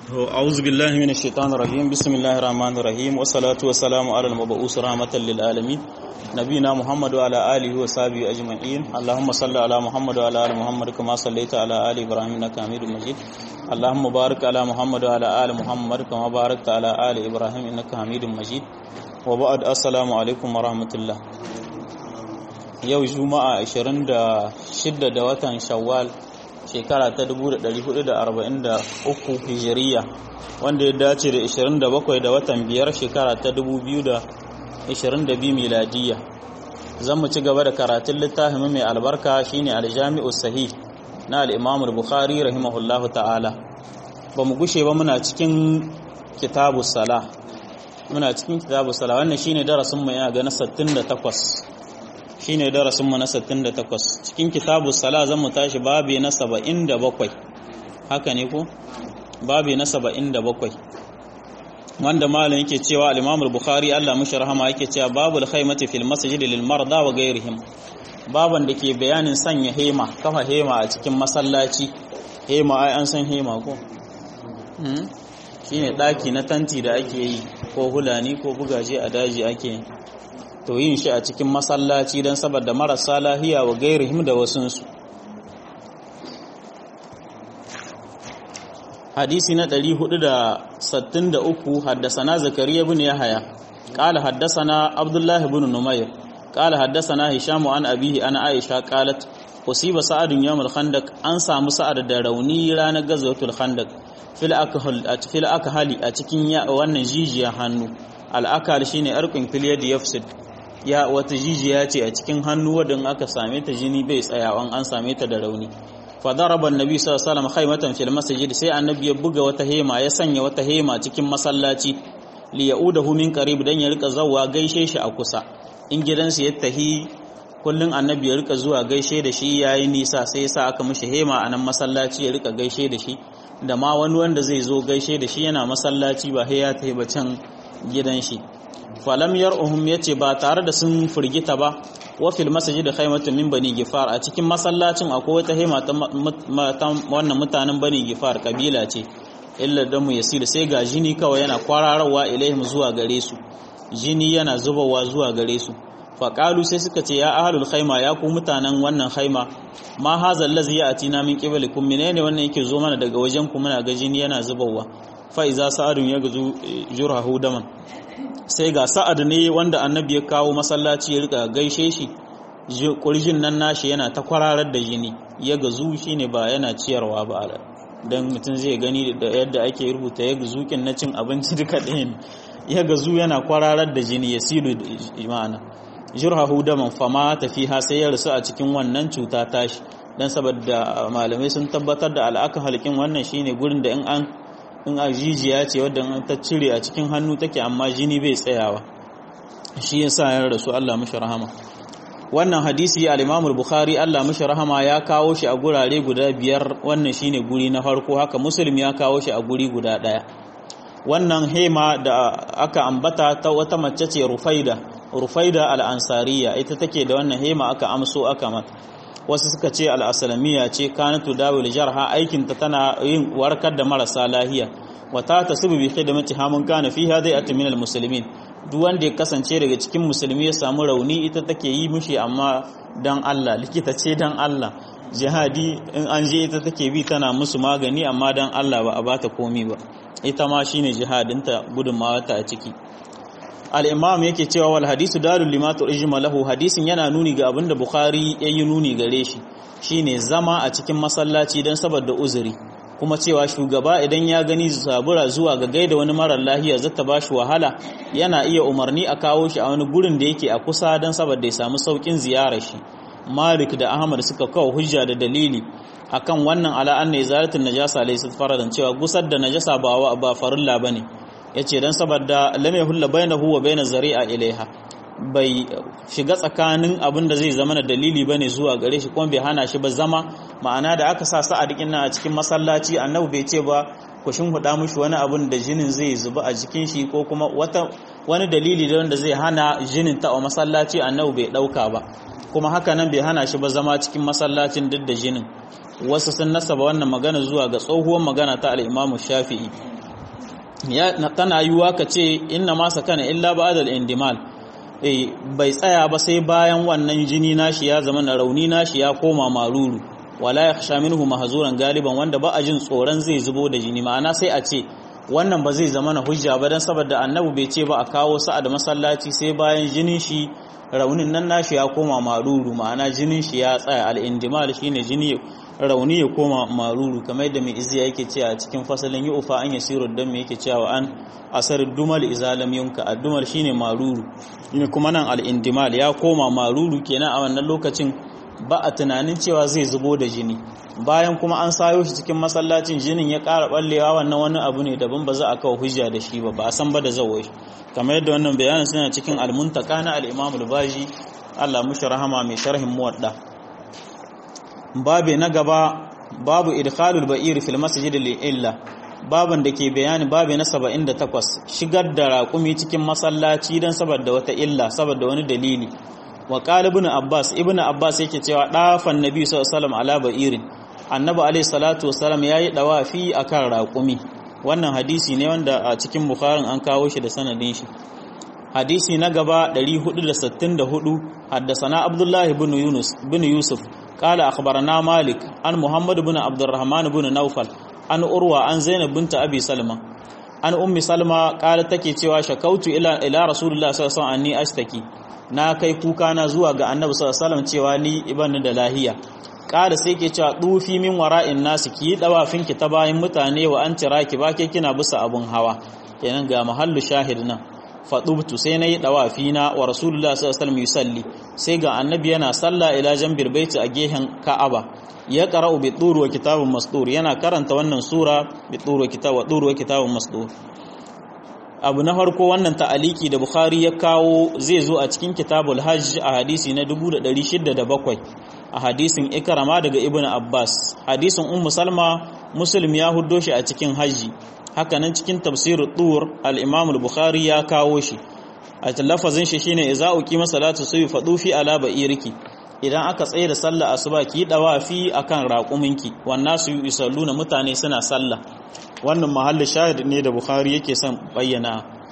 أعوذ بالله من الشيطان الرجيم بسم الله الرحمن الرحيم والصلاة والسلام على المبعوث رحمة للعالمين نبينا محمد وعلى آله وصحبه أجمعين اللهم صل على محمد وعلى آل محمد كما صليت على آل إبراهيم إنك حميد مجيد اللهم بارك على محمد وعلى آل محمد كما باركت على آل إبراهيم إنك حميد مجيد وبعد السلام عليكم ورحمة الله yau juma'a 26 da watan shawwal shekara ta 1443 hijiriya wanda ya dace da 27 da watan biyar shekara ta 2022 miladiya zan mu ci gaba da karatun littafin mai albarka shine aljami'u sahih na al-imam al-bukhari rahimahullahu ta'ala ba mu gushe ba muna cikin kitabu salah muna cikin kitabu salah wannan shine darasin mu yana ga na 68 shine darasinmu na 68 cikin kitabu sala zan mu tashi babi na 77 haka ne ko babi na 77 wanda malam yake cewa al-Imam al-Bukhari Allah mushi rahama yake cewa babul khaymati fil masjid lil marda wa ghayrihim baban da ke bayanin sanya hema kafa hema a cikin masallaci hema ai an san hema ko shine daki na tanti da ake yi ko hulani ko bugaje a daji ake yi to yin shi a cikin masallaci don saboda marasa lahiya wa gairihim da wasunsu hadisi na 463 haddasana zakariya bin yahaya qala haddasana abdullah ibn numayr qala haddasana hisham an abihi ana aisha qalat usiba sa'ad yawm al-khandaq an samu sa'ad da rauni ranar gazwatul khandaq fil akhal fil akhali a cikin wannan jijiya hannu al-akal shine arqin fil yadi yafsid ya wata jijiya ce a cikin hannu wadda aka same ta jini bai tsayawan an same ta da rauni fa daraba annabi sallallahu alaihi wasallam khaymatan fil masjid sai annabi ya buga wata hema ya sanya wata hema cikin masallaci li yaudahu min qarib dan ya rika zawwa gaishe shi a kusa in gidansu ya tahi kullun annabi ya rika zuwa gaishe da shi yayi nisa sai ya sa aka mishi hema a nan masallaci ya rika gaishe da shi da ma wani wanda zai zo gaishe da shi yana masallaci ba sai ya tafi ba can gidan shi falam yar'uhum yace ba tare da sun firgita ba wa fil masjid khaymatun min bani gifar a cikin masallacin akwai wata hema ta wannan mutanen bani gifar kabila ce illa damu yasir sai ga jini kawai yana kwararawa ilaihim zuwa gare su jini yana zubawa zuwa gare su faƙalu sai suka ce ya ahlul khayma ya ku mutanen wannan khayma ma haza allazi ya'tina min qiblikum menene wannan yake zo mana daga wajen ku muna ga jini yana zubawa fa iza sa'adun yagzu jurhahu daman sai ga sa'ad ne wanda annabi ya kawo masallaci ya rika gaishe shi kurjin nan nashi yana ta kwararar da jini ya gazu shine ba yana ciyarwa ba dan mutum zai gani da yadda ake rubuta ya gazukin na cin abinci duka ɗaya ya gazu yana kwararar da jini ya silu ma'ana jurhahu daman fama tafiha sai ya rasu a cikin wannan cuta tashi dan saboda malamai sun tabbatar da al'akan halkin wannan shine gurin da in an in a jijiya ce wadda ta cire a cikin hannu take amma jini bai tsayawa shi yasa ya rasu Allah mishi rahama wannan hadisi al-Imam al-Bukhari Allah mishi rahama ya kawo shi a gurare guda biyar wannan shine guri na farko haka Muslim ya kawo shi a guri guda daya wannan hema da aka ambata ta wata mace ce Rufaida Rufaida al-Ansariya ita take da wannan hema aka amso aka mata wasu suka ce al'asalamiya ce kanatu dawil jarha aikinta tana yin warkar da marasa lahiya wata ta subu bi khidmati hamun kana fiha dai atmin almuslimin duk wanda ya kasance daga cikin musulmi ya samu rauni ita take yi mushi amma dan Allah likita ce dan Allah jihadi in an je ita take bi tana musu magani amma dan Allah ba a bata komi ba ita ma shine jihadinta gudunmawa ta a ciki al'imam yake cewa wal hadisu darul limatu ijma lahu hadisin yana nuni ga abinda bukhari ya yi nuni gare shi shine zama a cikin masallaci don saboda uzuri kuma cewa shugaba idan ya gani zabura zuwa ga gaida wani marar lahiya zata ba shi wahala yana iya umarni a kawo shi a wani gurin da yake a kusa don saboda ya samu saukin ziyarar shi malik da ahmad suka kawo hujja da dalili akan wannan ala anna izalatul najasa laysa faradan cewa gusar da najasa ba ba farilla bane ya ce don saboda lamai hulla bai na huwa bai na zari'a ilaiha bai shiga tsakanin abin da zai zama na dalili ba ne zuwa gare shi kuma bai hana shi ba zama ma'ana da aka sa sa'ad ɗin a cikin masallaci annabi bai ce ba ku huda mushi wani abin da jinin zai zuba a jikin shi ko kuma wata wani dalili da wanda zai hana jinin ta a masallaci annabi bai ɗauka ba kuma haka nan bai hana shi ba zama cikin masallacin duk da jinin wasu sun nasaba wannan magana zuwa ga tsohuwar magana ta al'imamu shafi'i ya tana yiwuwa ka ce inna ma sakana illa ba'dal indimal eh bai tsaya ba sai bayan wannan jini nashi ya zama na rauni nashi ya koma maruru wala yakhsha minhu mahzuran galiban wanda ba a jin tsoron zai zubo da jini ma'ana sai a ce wannan ba zai zama na hujja ba dan saboda annabi bai ce ba a kawo sa'a da masallaci sai bayan jinin shi raunin nan nashi ya koma maruru ma'ana jinin shi ya tsaya al-indimal shine jini rauni ya koma maruru kamar yadda mai iziya yake cewa cikin fasalin yi ufa an yasiru dan me yake cewa an asar dumal izalam yunka addumal shine maruru ne kuma nan al-indimal ya koma maruru kenan a wannan lokacin ba a tunanin cewa zai zubo da jini bayan kuma an sayo shi cikin masallacin jinin ya ƙara ballewa wannan wani abu ne daban ba za a kawo hujja da shi ba ba a san ba da zawo shi kamar yadda wannan bayanin suna cikin al-muntaka na al-imam al-baji Allah mushi rahama mai sharhin muwadda babe na gaba babu idkhalul ba'ir fil masjid illa baban da ke bayani babe na 78 shigar da raƙumi cikin masallaci dan saboda wata illa saboda wani dalili wa qala ibn abbas ibn abbas yake cewa dafan nabi sallallahu alaihi wasallam ala ba'irin annabi alaihi salatu wasallam yayi dawafi akan raƙumi wannan hadisi ne wanda a cikin bukharin an kawo shi da sanadin shi hadisi na gaba 464 haddasana abdullahi ibn yunus ibn yusuf قال أخبرنا مالك عن محمد بن عبد الرحمن بن نوفل عن أروى عن زينب بنت أبي سلمة عن أم سلمة قالت تكي تيوا شكوت إلى إلى رسول الله صلى الله عليه وسلم أني أشتكي na kai kuka na zuwa ga annabi sallallahu alaihi wasallam cewa ni ibn da lahiya kada sai ke cewa dufi min wara'in nasu ki dawafin ki ta bayan mutane wa an tira ki ba ke kina bisa abun hawa kenan ga mahallu shahid nan fadubtu sai nayi dawafi na wa rasulullah sallallahu alaihi wasallam yusalli sai ga annabi yana sallah ila jambil baiti a gehen ka'aba ya qara'u bi turu wa kitabun masdur yana karanta wannan sura bi turu wa kitab wa turu wa kitabun masdur abu na farko wannan ta'aliki da bukhari ya kawo zai zo a cikin kitabul hajj a hadisi na 1607 a hadisin ikrama daga ibnu abbas hadisin ummu salma muslim ya huddo shi a cikin hajji hakanan cikin tafsir tur al-imam al-bukhari ya kawo shi a lafazin shi shine idza uqima salatu subi fadufi ala ba'iriki idan aka tsaye da sallah asuba ki dawafi akan raquminki wannan su yusalluna mutane suna sallah wannan mahalli shahid ne da bukhari yake son bayyana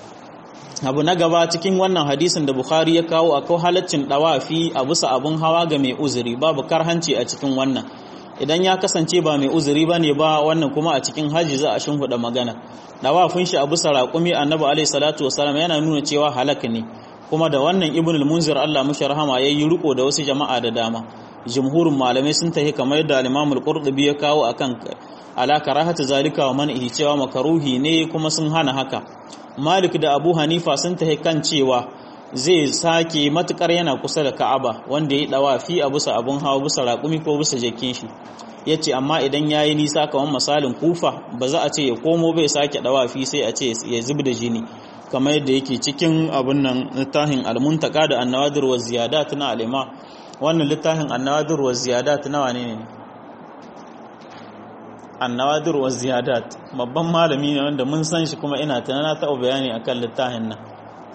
abu na gaba cikin wannan hadisin da bukhari ya kawo akwai halaccin dawafi a bisa abun hawa ga mai uzuri babu karhanci a cikin wannan idan ya kasance ba mai uzuri ba ne ba wannan kuma a cikin hajji za a shimfiɗa magana dawafin shi a bisa raƙumi annabi alaihi salatu wasalam yana nuna cewa halak ne kuma da wannan ibn al-munzir Allah mushi rahama yayi riko da wasu jama'a da dama jumhurin malamai sun tahi kamar yadda al-imam al-qurtubi ya kawo akan ala karahatu zalika wa man'ihi cewa makaruhi ne kuma sun hana haka malik da abu hanifa sun tahi kan cewa zai sake matukar yana kusa da ka'aba wanda ya dawafi a bisa abun hawa bisa raƙumi ko bisa jakin shi ya ce amma idan ya yi nisa kamar misalin kufa ba za a ce ya komo bai sake dawafi sai a ce ya zub da jini kamar yadda yake cikin abin nan littafin almuntaka da annawadir wa ziyadat na alima wannan littafin annawadir wa ziyadat na wane ne annawadir wa ziyadat babban malami ne wanda mun san shi kuma ina tunana taɓa bayani akan littafin nan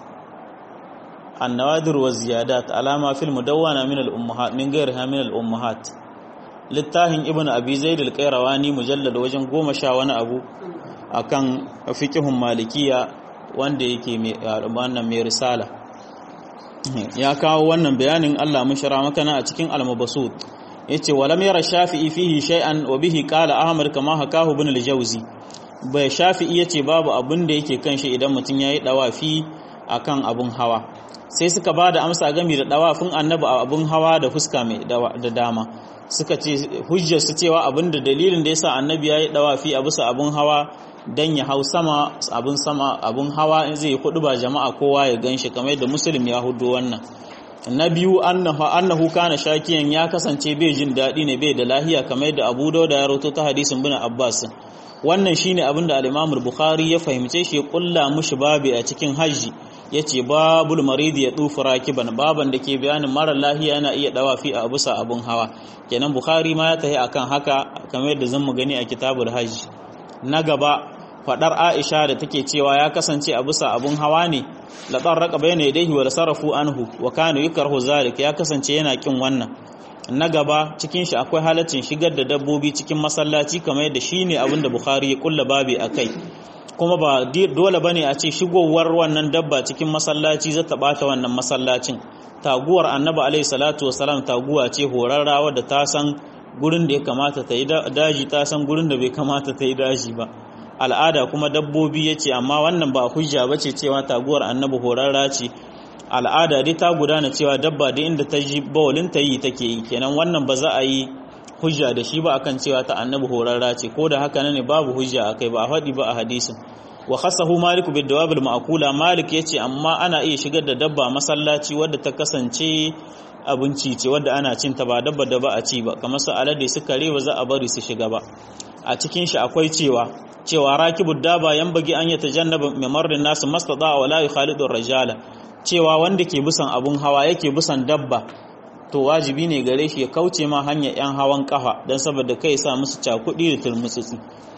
النوادر والزيادات على ما في المدونة من الأمهات من غيرها من الأمهات littafin ibn abi zaid al-qayrawani mujallad wajen goma sha wani abu akan fiqhun malikiya wanda yake mai wannan mai risala ya kawo wannan bayanin Allah mun shara maka na a cikin al-mabsut yace walam yara shafi'i fihi shay'an wa bihi qala ahmad kama hakahu ibn al-jawzi bai shafi'i yace babu abin da yake kan shi idan mutun yayi dawafi akan abun hawa sai suka ba da amsa gami da dawafin annabi a abin hawa da fuska mai da dama suka ce hujjar su cewa abin da dalilin da yasa annabi ya yi dawafi a bisa abin hawa dan ya hau sama abin sama abin hawa in zai kudu ba jama'a kowa ya ganshi kamar da muslim ya hudu wannan na biyu annahu annahu kana shakiyan ya kasance bai jin daɗi ne bai da lahiya kamar da Abu Dawud ya rawaito ta hadisin bin Abbas wannan shine abin da al-Imam bukhari ya fahimce shi ya kulla mushi babi a cikin hajji ya ce babul maridi ya tufi rakiban baban da ke bayanin marar lahiya yana iya dawafi a bisa abun hawa kenan bukhari ma ya tahi akan haka kamar yadda zan mu gani a kitabul hajji na gaba fadar aisha da take cewa ya kasance a bisa abun hawa ne la tarraqa bayna yadayhi wa sarafu anhu wa kana yukrahu zalik ya kasance yana kin wannan na gaba cikin shi akwai halaccin shigar da dabbobi cikin masallaci kamar yadda shine abin da bukhari ya kulla babi akai kuma ba dole bane a ce shigowar wannan dabba cikin masallaci za ta bata wannan masallacin taguwar annabi alaihi salatu wasalam taguwa ce horarra wadda ta san gurin da ya kamata ta yi daji ta san gurin da bai kamata ta yi daji ba al'ada kuma dabbobi ya ce amma wannan ba hujja ba ce cewa taguwar annabi horarra ce al'ada dai ta gudana cewa dabba da inda ta ji bawalin ta yi take yi kenan wannan ba za a yi hujja da shi ba akan cewa ta annabi horarra ce ko da haka ne babu hujja akai ba a faɗi ba a hadisin wa khasahu malik bid dawabil ma'kula malik yace amma ana iya shigar da dabba masallaci wadda ta kasance abinci ce wadda ana cin ta ba dabba da ba a ci ba kamar su alade su kare ba za a bari su shiga ba a cikin shi akwai cewa cewa rakibud daba bagi an yatajannaba mimarrin nasu mastada wa la yukhalidu rajala cewa wanda ke bisan abun hawa yake bisan dabba to wajibi ne gare shi ya kauce ma hanyar yan hawan kafa dan saboda kai sa musu cakudi da turmutsutsi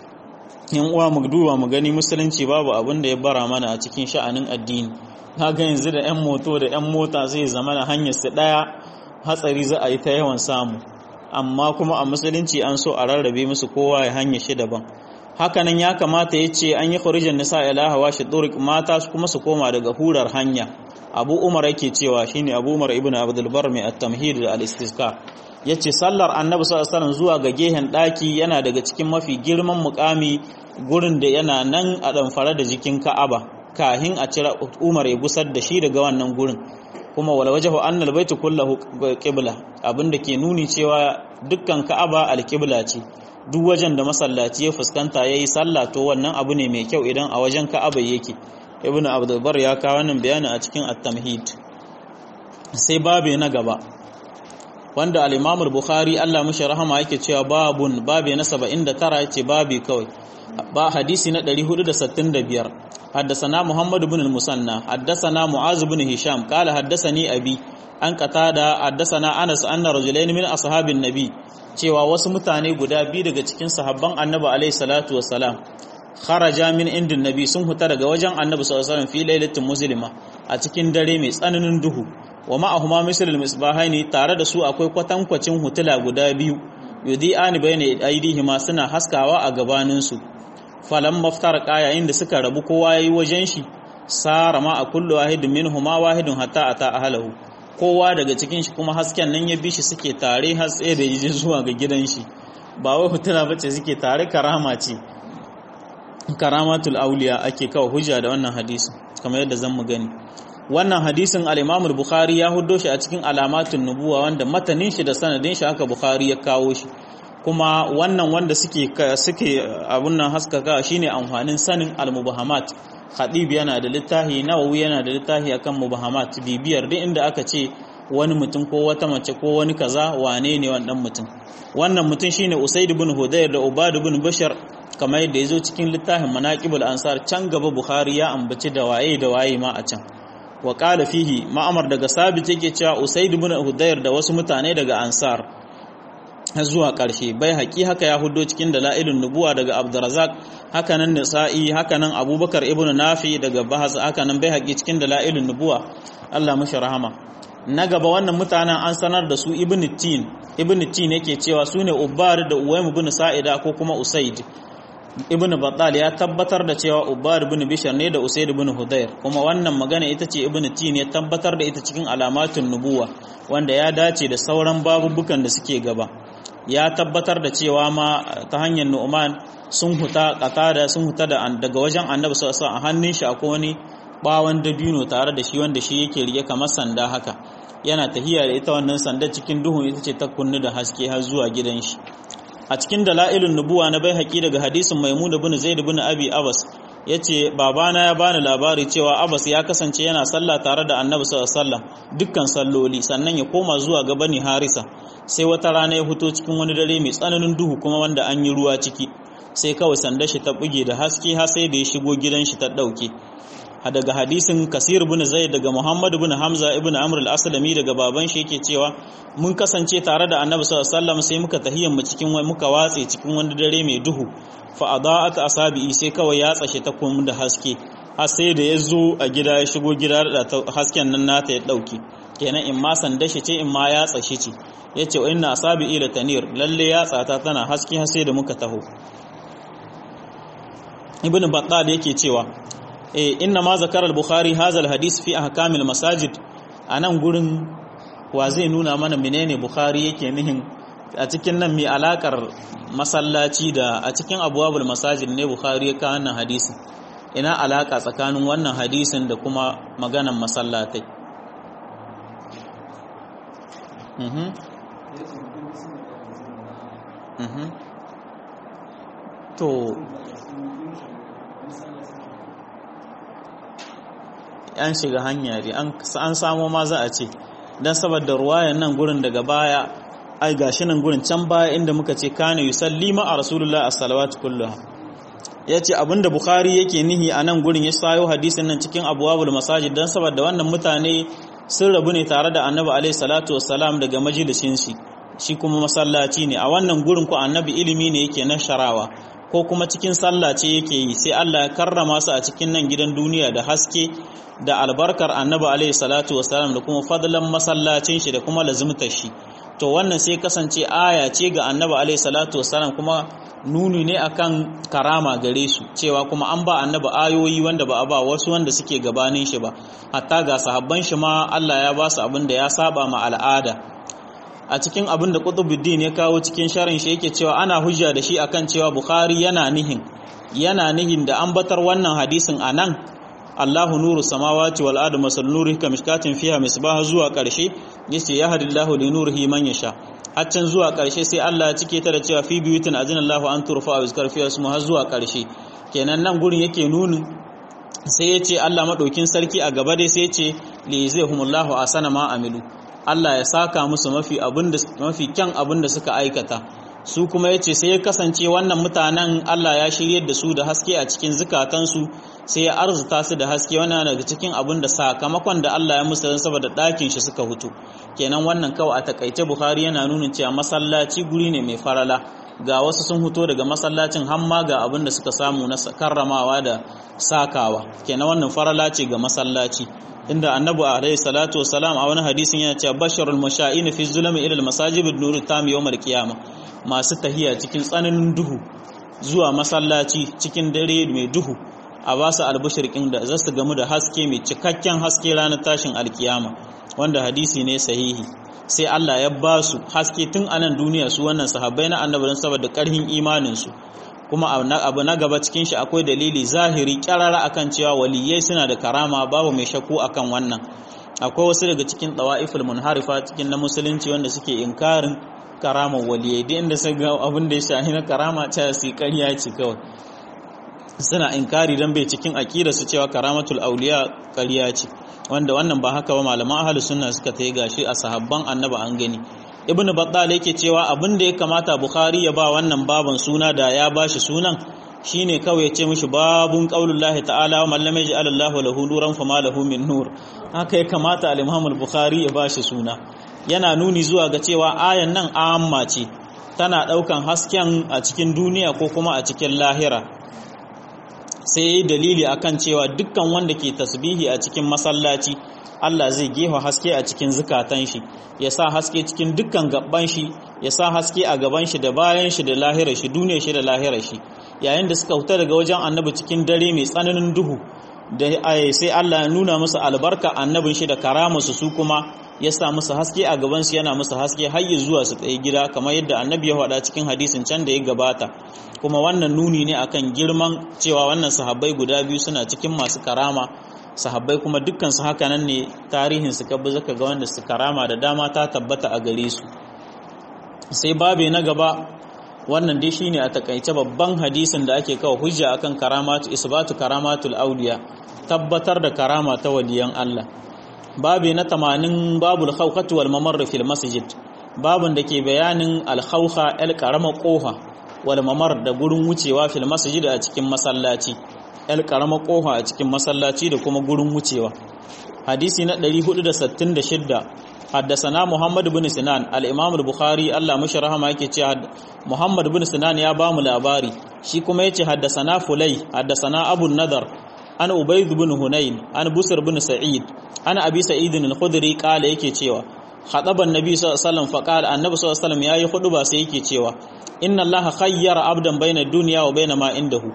yan uwa mu duba mu gani musulunci babu abin da ya bara mana a cikin sha'anin addini ga yanzu da yan moto da yan mota zai zama na hanyar su daya hatsari za a yi ta yawan samu amma kuma a musulunci an so a rarrabe musu kowa ya hanya shi daban hakanan ya kamata ya ce an yi khurijan nisa ila hawa shi turik mata kuma su koma daga hurar hanya abu umar yake cewa shine abu umar ibnu abdul bar mai at-tamhid da al-istisqa yace sallar annabi sallallahu alaihi zuwa ga gehen daki yana daga cikin mafi girman mukami gurin da yana nan a damfara da jikin ka'aba kahin a cira umar ya gusar da shi daga wannan gurin kuma wala wajahu annal baitu kullahu qibla abinda ke nuni cewa dukkan ka'aba al-qibla ce duk wajen da masallaci ya fuskanta yayi sallah to wannan abu ne mai kyau idan a wajen ka'aba yake ibnu abdul bar ya kawo wannan bayani a cikin at-tamhid sai babe na gaba wanda al-imam al-bukhari Allah mishi rahama yake cewa babun babe na 79 yace babi kawai ba hadisi na 465 حدثنا محمد بن المثنى حدثنا معاذ بن هشام قال حدثني أبي an qatada haddathana Anas anna rajulain min ashabin nabi cewa wasu mutane guda biyu daga cikin sahabban annabi alaihi salatu wassalam kharaja min indin nabi sun huta daga wajen annabi sallallahu alaihi wasallam fi lailatin muslima a cikin dare mai tsananin duhu wa ma'ahuma mislul misbahaini tare da su akwai kwatankwacin hutula guda biyu yudi'ani bayna aidihima suna haskawa a gabanin su falan maftar yayin da suka rabu kowa yayi wajen shi sara ma a kullu wahidin minhuma wahidun hatta ata ahlahu kowa daga cikin shi kuma hasken nan ya bi shi suke tare har tsaye da yaje zuwa ga gidan shi ba wai hutuna bace suke tare karama ce karamatul auliya ake kawo hujja da wannan hadisi kamar yadda zan mu gani wannan hadisin al-Imam al-Bukhari ya huddo shi a cikin alamatun nubuwa wanda matanin shi da sanadin shi haka Bukhari ya kawo shi kuma wannan wanda suke suke abun nan haskaka shine amfanin sanin al-mubahamat Khadib yana da littafi Nawawi yana da littafi akan mubahamat bibiyar duk inda aka ce wani mutum ko wata mace ko wani kaza wane ne wannan mutum wannan mutum shine Usaid ibn Hudayr da Ubad ibn Bashar kamar yadda yazo cikin littafin Manaqibul Ansar can gaba Bukhari ya ambaci da waye da waye ma a can wa qala fihi ma'amar daga sabit yake cewa Usaid ibn Hudayr da wasu mutane daga Ansar har zuwa ƙarshe bai haƙi haka ya hudo cikin dala'ilun nubuwa daga Abdurrazzaq hakanan Nisa'i hakanan Abubakar ibn Nafi daga Bahas hakanan bai haƙi cikin dala'ilun nubuwa Allah mashi rahama na gaba wannan mutanen an sanar da su Ibn Tin Ibn Tin yake cewa su ne Ubbar da Uwaym ibn Sa'ida ko kuma Usaid Ibn Battal ya tabbatar da cewa Ubbar ibn Bishr ne da Usaid ibn Hudayr kuma wannan magana ita ce Ibn Tin ya tabbatar da ita cikin alamatun nubuwa wanda ya dace da sauran babubukan da suke gaba ya tabbatar da cewa ma ta hanyar Nu'man sun huta qatada sun huta da daga wajen Annabi sallallahu alaihi wasallam a hannun shi akwai wani bawan dabino tare da shi wanda shi yake rike kamar sanda haka yana tahiya da ita wannan sanda cikin duhun ita ce ta kunnu da haske har zuwa gidan shi a cikin dalailun nubuwa na bai haƙi daga hadisin maimuna bin zaid bin abi abbas yace babana ya bani labari cewa abbas ya kasance yana sallah tare da annabi sallallahu alaihi wasallam dukkan salloli sannan ya koma zuwa ga bani harisa sai wata rana ya fito cikin wani dare mai tsananin duhu kuma wanda an yi ruwa ciki sai kawai sandar shi ta buge da haske har sai da ya shigo gidan shi ta dauke daga hadisin kasir bin zaid daga muhammad bin hamza ibn amr al-aslami daga baban shi yake cewa mun kasance tare da annabi sallallahu alaihi wasallam sai muka tahiyyan mu cikin wani muka watse cikin wani dare mai duhu fa adaat asabi sai kawai ya tsashe ta kuma da haske har sai da ya zo a gida ya shigo gida da hasken nan nata ya dauke kenan in ma sanda shi ce in ma ya tsashe ce yace wa inna asabi ila tanir lalle ya tsata tana haske har sai da muka taho ibn battal yake cewa eh inna ma zakara al-bukhari hadha al-hadith fi ahkamil masajid anan gurin wa zai nuna mana menene bukhari yake nihin a cikin nan mai alakar masallaci da a cikin abwabul masajid ne bukhari ya kawo wannan hadisin ina alaka tsakanin wannan hadisin da kuma maganan masallatai mhm mhm to an shiga hanya ne an samo ma za a ce don saboda ruwayan nan gurin daga baya ai gashi nan gurin can baya inda muka ce kana yusalli ma a rasulullah as-salawatu kulluha yace abinda bukhari yake nihi a nan gurin ya sayo hadisin nan cikin abwabul masajid don saboda wannan mutane sun rabu ne tare da annabi alaihi salatu wassalam daga majalisin shi shi kuma masallaci ne a wannan gurin ko annabi ilimi ne yake na sharawa ko kuma cikin sallah ce yake yi sai Allah ya karrama su a cikin nan gidan duniya da haske da albarkar annabi alaihi salatu wasalam da kuma fadlan masallacin shi da kuma lazimtar shi to wannan sai kasance aya ce ga annabi alaihi salatu wasalam kuma nuni ne akan karama gare su cewa kuma an ba annabi ayoyi wanda ba a ba wasu wanda suke gabanin shi ba hatta ga sahabban shi ma Allah ya ba su abin da ya saba ma al'ada a cikin abin da Qutbuddin ya kawo cikin sharin shi yake cewa ana hujja da shi akan cewa Bukhari yana nihin yana nihin da ambatar wannan hadisin anan Allahu nuru samawati wal ardi masal nurihi kamishkatin fiha misbah zuwa karshe yace yahdillahu li nurihi man yasha haccan zuwa karshe sai Allah ya cike ta da cewa fi biyutin azinallahu an turfa wa yuzkar fiha ismu har zuwa karshe kenan nan gurin yake nunin sai yace Allah madaukin sarki a gaba dai sai yace li yazihumullahu asana ma amilu Allah ya saka musu mafi abinda mafi kyan abinda suka aikata su kuma ya ce sai ya kasance wannan mutanen Allah ya shiryar da su da haske a cikin zukatansu sai ya arzuta su da haske wannan daga cikin abin da sakamakon da Allah ya musu saboda ɗakin shi suka hutu kenan wannan kawai a takaice Bukhari yana nuna cewa masallaci guri ne mai farala ga wasu sun huto daga masallacin hamma ga abin da suka samu na karramawa da sakawa kenan wannan farala ce ga masallaci inda annabi alaihi salatu wasalam a wani hadisin yana cewa basharul masha'in fi zulmi ila al-masajid bin-nur tam yawm al-qiyamah masu tahiya cikin tsananin duhu zuwa masallaci cikin dare mai duhu a ba su albashirkin da za su gamu da haske mai cikakken haske ranar tashin alkiyama wanda hadisi ne sahihi sai Allah ya ba su haske tun anan duniya su wannan sahabbai na annabi don saboda karhin imaninsu kuma abu na gaba cikin shi akwai dalili zahiri kyarara akan cewa waliyai suna da karama babu mai shakku akan wannan akwai wasu daga cikin tawa'iful munharifa cikin na musulunci wanda suke inkarin karamar waliyai duk inda sai ga abin da ya shahi na karama ta su ƙarya ce kawai suna inkari dan bai cikin aqida su cewa karamatul auliya ƙarya ce wanda wannan ba haka ba malaman ahlus sunna suka tayi gashi a sahabban annaba an gani ibn battal yake cewa abin da ya kamata bukhari ya ba wannan baban suna da ya bashi sunan shine kawai ya ce mishi babun qaulullahi ta'ala wa man lam yaj'al Allahu lahu nuran fama lahu min nur haka ya kamata al-imam al-bukhari ya bashi suna yana nuni zuwa ga cewa ayan nan amma ce tana daukan hasken a cikin duniya ko kuma a cikin lahira sai dalili akan cewa dukkan wanda ke tasbihi a cikin masallaci Allah zai gefa haske a cikin zukatan shi ya sa haske cikin dukkan gaban shi ya sa haske a gaban shi da bayan shi da lahirar shi duniyar shi da lahirar shi yayin da suka huta daga wajen annabi cikin dare mai tsananin duhu da sai Allah ya nuna musu albarka annabin shi da karamarsu su kuma ya sa musu haske a gaban su yana musu haske har zuwa su tsaye gida kamar yadda annabi ya faɗa cikin hadisin can da ya gabata kuma wannan nuni ne akan girman cewa wannan sahabbai guda biyu suna cikin masu karama sahabbai kuma dukkan su haka nan ne tarihin su kabbi zaka ga wanda su karama da dama ta tabbata a gare su sai babe na gaba wannan dai shine a takaice babban hadisin da ake kawo hujja akan karamatu isbatu karamatul auliya tabbatar da karama ta waliyan Allah babe na 80 babul khawqatu wal mamarr fil masjid babun da ke bayanin al khawqa al karama kofa wal mamar da gurin wucewa fil masjid a cikin masallaci al karama kofa a cikin masallaci da kuma gurin wucewa hadisi na 466 حدثنا محمد بن سنان الامام البخاري الله مش رحمه yake cewa Muhammad bin Sinan ya bamu labari shi kuma yace haddasana Fulay haddasana Abu Nadar an Ubayd bin Hunayn an Busr bin Sa'id an Abi Sa'id al-Khudri kala yake cewa khataban Nabi sallallahu alaihi wasallam faqala annabi sallallahu alaihi wasallam yayi huduba sai yake cewa inna Allah khayyara abdan baina dunya wa baina ma indahu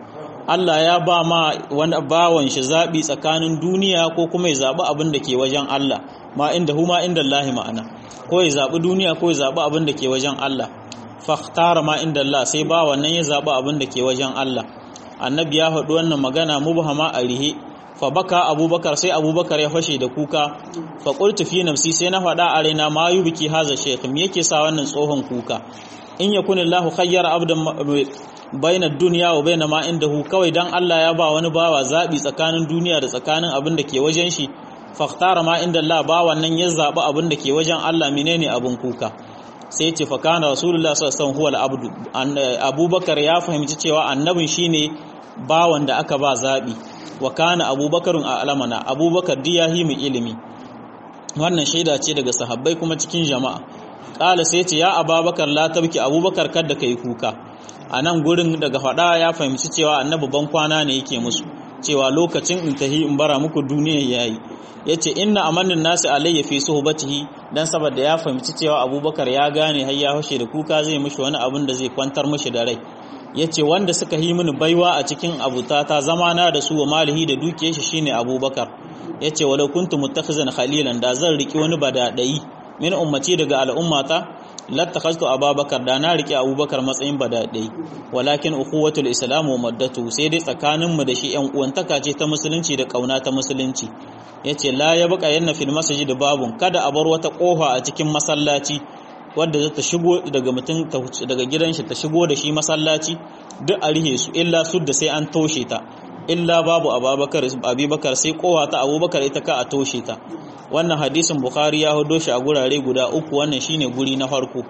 Allah ya ba ma wani bawan shi zabi tsakanin duniya ko kuma ya zabi abin da ke wajen Allah ma inda huma inda Allah ma'ana ko ya zabi duniya ko ya zabi abin da ke wajen Allah fakhtara ma inda Allah sai ba wannan ya zabi abin da ke wajen Allah annabi ya faɗi wannan magana mubhama a rihe fa baka abubakar sai abubakar ya fashe da kuka fa qultu fi nafsi sai na faɗa a raina ma yubiki haza shaykh me yake sa wannan tsohon kuka in yakun Allah khayyara abdan baina dunya wa baina ma indahu kawai dan Allah ya ba wani bawa zabi tsakanin duniya da tsakanin abin da ke wajen shi fakhtara ma inda Allah ba wannan ya zabi abin da ke wajen Allah menene abin kuka sai ce fakana rasulullah sallallahu alaihi abdu abubakar ya fahimci cewa annabin shine bawan da aka ba zabi wa kana abubakarun a alamana abubakar diyahi mai ilimi wannan shaida ce daga sahabbai kuma cikin jama'a kala sai ce ya ababakar la tabki abubakar kada kai kuka a nan gurin daga fada ya fahimci cewa annabi ban kwana ne yake musu cewa lokacin in tahi in bara muku duniya yayi yace inna amannin nasi alayya fi suhbatihi dan saboda ya fahimci cewa abubakar ya gane har ya hushe da kuka zai mishi wani abin da zai kwantar mishi da rai yace wanda suka yi mini baiwa a cikin abutata zamana da su wa malihi da dukiyar shi shine abubakar yace walau kuntu muttakhizan khalilan da zan riki wani badadai min ummati daga al'ummata lattakhaztu ababakar da na riki abubakar matsayin badadai walakin ukhuwatul islam wa maddatu sai dai tsakanin mu da shi yan uwantaka ce ta musulunci da kauna ta musulunci yace la ya baka yanna fil masjid babun kada a bar wata kofa a cikin masallaci wadda za ta shigo daga mutum daga gidan shi ta shigo da shi masallaci duk a rihe su illa su da sai an toshe ta illa babu abubakar abubakar sai kowa ta abubakar ita ka a toshe ta wannan hadisin bukhari ya hudo shi a gurare guda uku wannan shine guri na farko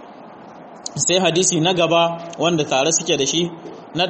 sai hadisi na gaba wanda tare suke da shi na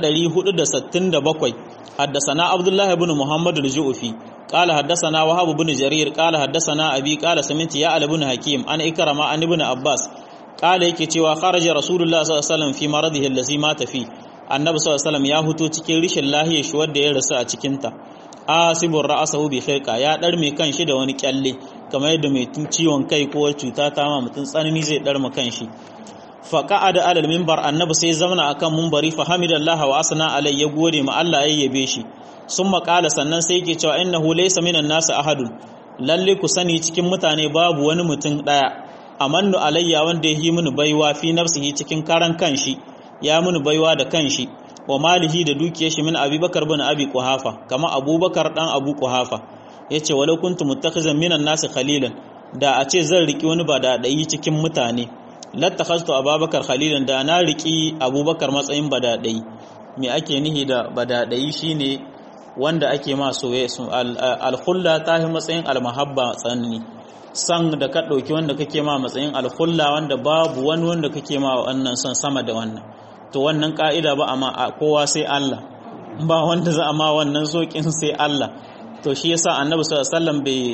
467 haddasana abdullah ibn muhammad al-ju'fi قال حدثنا وهب بن جرير قال حدثنا ابي قال سمعت يا علي بن حكيم ان اكرم عن ابن عباس قال yake cewa kharaja rasulullah sallallahu alaihi wasallam fi maradihi allazi mata fi annabi sallallahu alaihi wasallam ya huto cikin rishin lahiyar shi wanda ya rasu a cikin ta asibur ra'sahu bi khirqa ya dar mai kanshi da wani kyalle kamar yadda mai ciwon kai ko cuta ta ma mutun tsanani zai dar ma kanshi fa qa'ada alal minbar annabi sai zamana akan minbari fa hamidallahi wa asna alai ya gode ma Allah ya yabe shi sun makala sannan sai yake cewa innahu laysa minan nasu ahadun lalle ku sani cikin mutane babu wani mutum daya amannu alayya wanda ya yi mini baiwa fi nafsihi cikin karan kanshi ya mini baiwa da kanshi wa malihi da dukiyar shi min abubakar bin abi quhafa kama abubakar dan abu quhafa yace walau kuntu muttakhizan minan nasu khalilan da a ce zan riki wani ba da dai cikin mutane lattakhaztu abubakar khalilan da na riki abubakar matsayin badadai me ake nihi da badadai shine wanda ake ma soye alkhulla ta yi matsayin almahabba tsanani san da ka ɗauki wanda kake ma matsayin alkhulla wanda babu wani wanda kake ma wannan son sama da wannan to wannan ka'ida ba a ma kowa sai Allah ba wanda za a ma wannan sokin sai Allah to shi yasa annabi sallallahu alaihi wasallam bai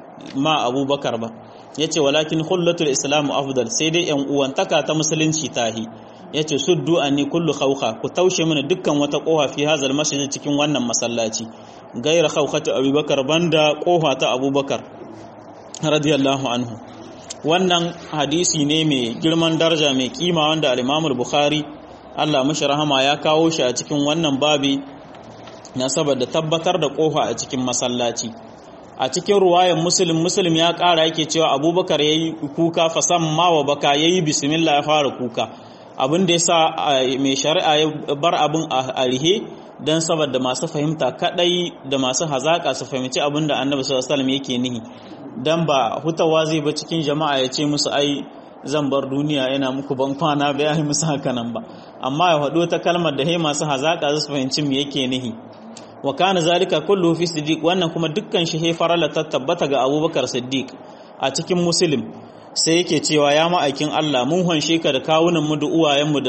ma abubakar ba yace walakin khullatul islamu afdal sai dai yan uwantaka ta musulunci tahi yace suddu anni kullu khawkha ku taushe mana dukkan wata kofa fi hazal masjid cikin wannan masallaci gaira khawkhatu abubakar banda kofa ta abubakar radiyallahu anhu wannan hadisi ne mai girman daraja mai kima wanda al-Imam al-Bukhari Allah mishi rahama ya kawo shi a cikin wannan babi na saboda tabbatar da kofa a cikin masallaci a cikin ruwayan muslim muslim ya kara yake cewa abubakar yayi kuka fasamma wa baka yayi bismillah ya fara kuka abin da ya sa mai shari'a ya bar abin a rihe don saboda masu fahimta kadai da masu hazaka su fahimci abin da annabi sallallahu alaihi yake nihi dan ba hutawa zai ba cikin jama'a ya ce musu ai zan bar duniya yana muku ban kwana ba ya yi musu haka nan ba amma ya faɗo ta kalmar da hai masu hazaka su fahimci me yake nihi wa kana zalika kullu fi siddiq wannan kuma dukkan shi he farala ta tabbata ga abubakar siddiq a cikin muslim sai yake cewa ya ma'aikin Allah mun hanshe ka da kawunan mu da uwayenmu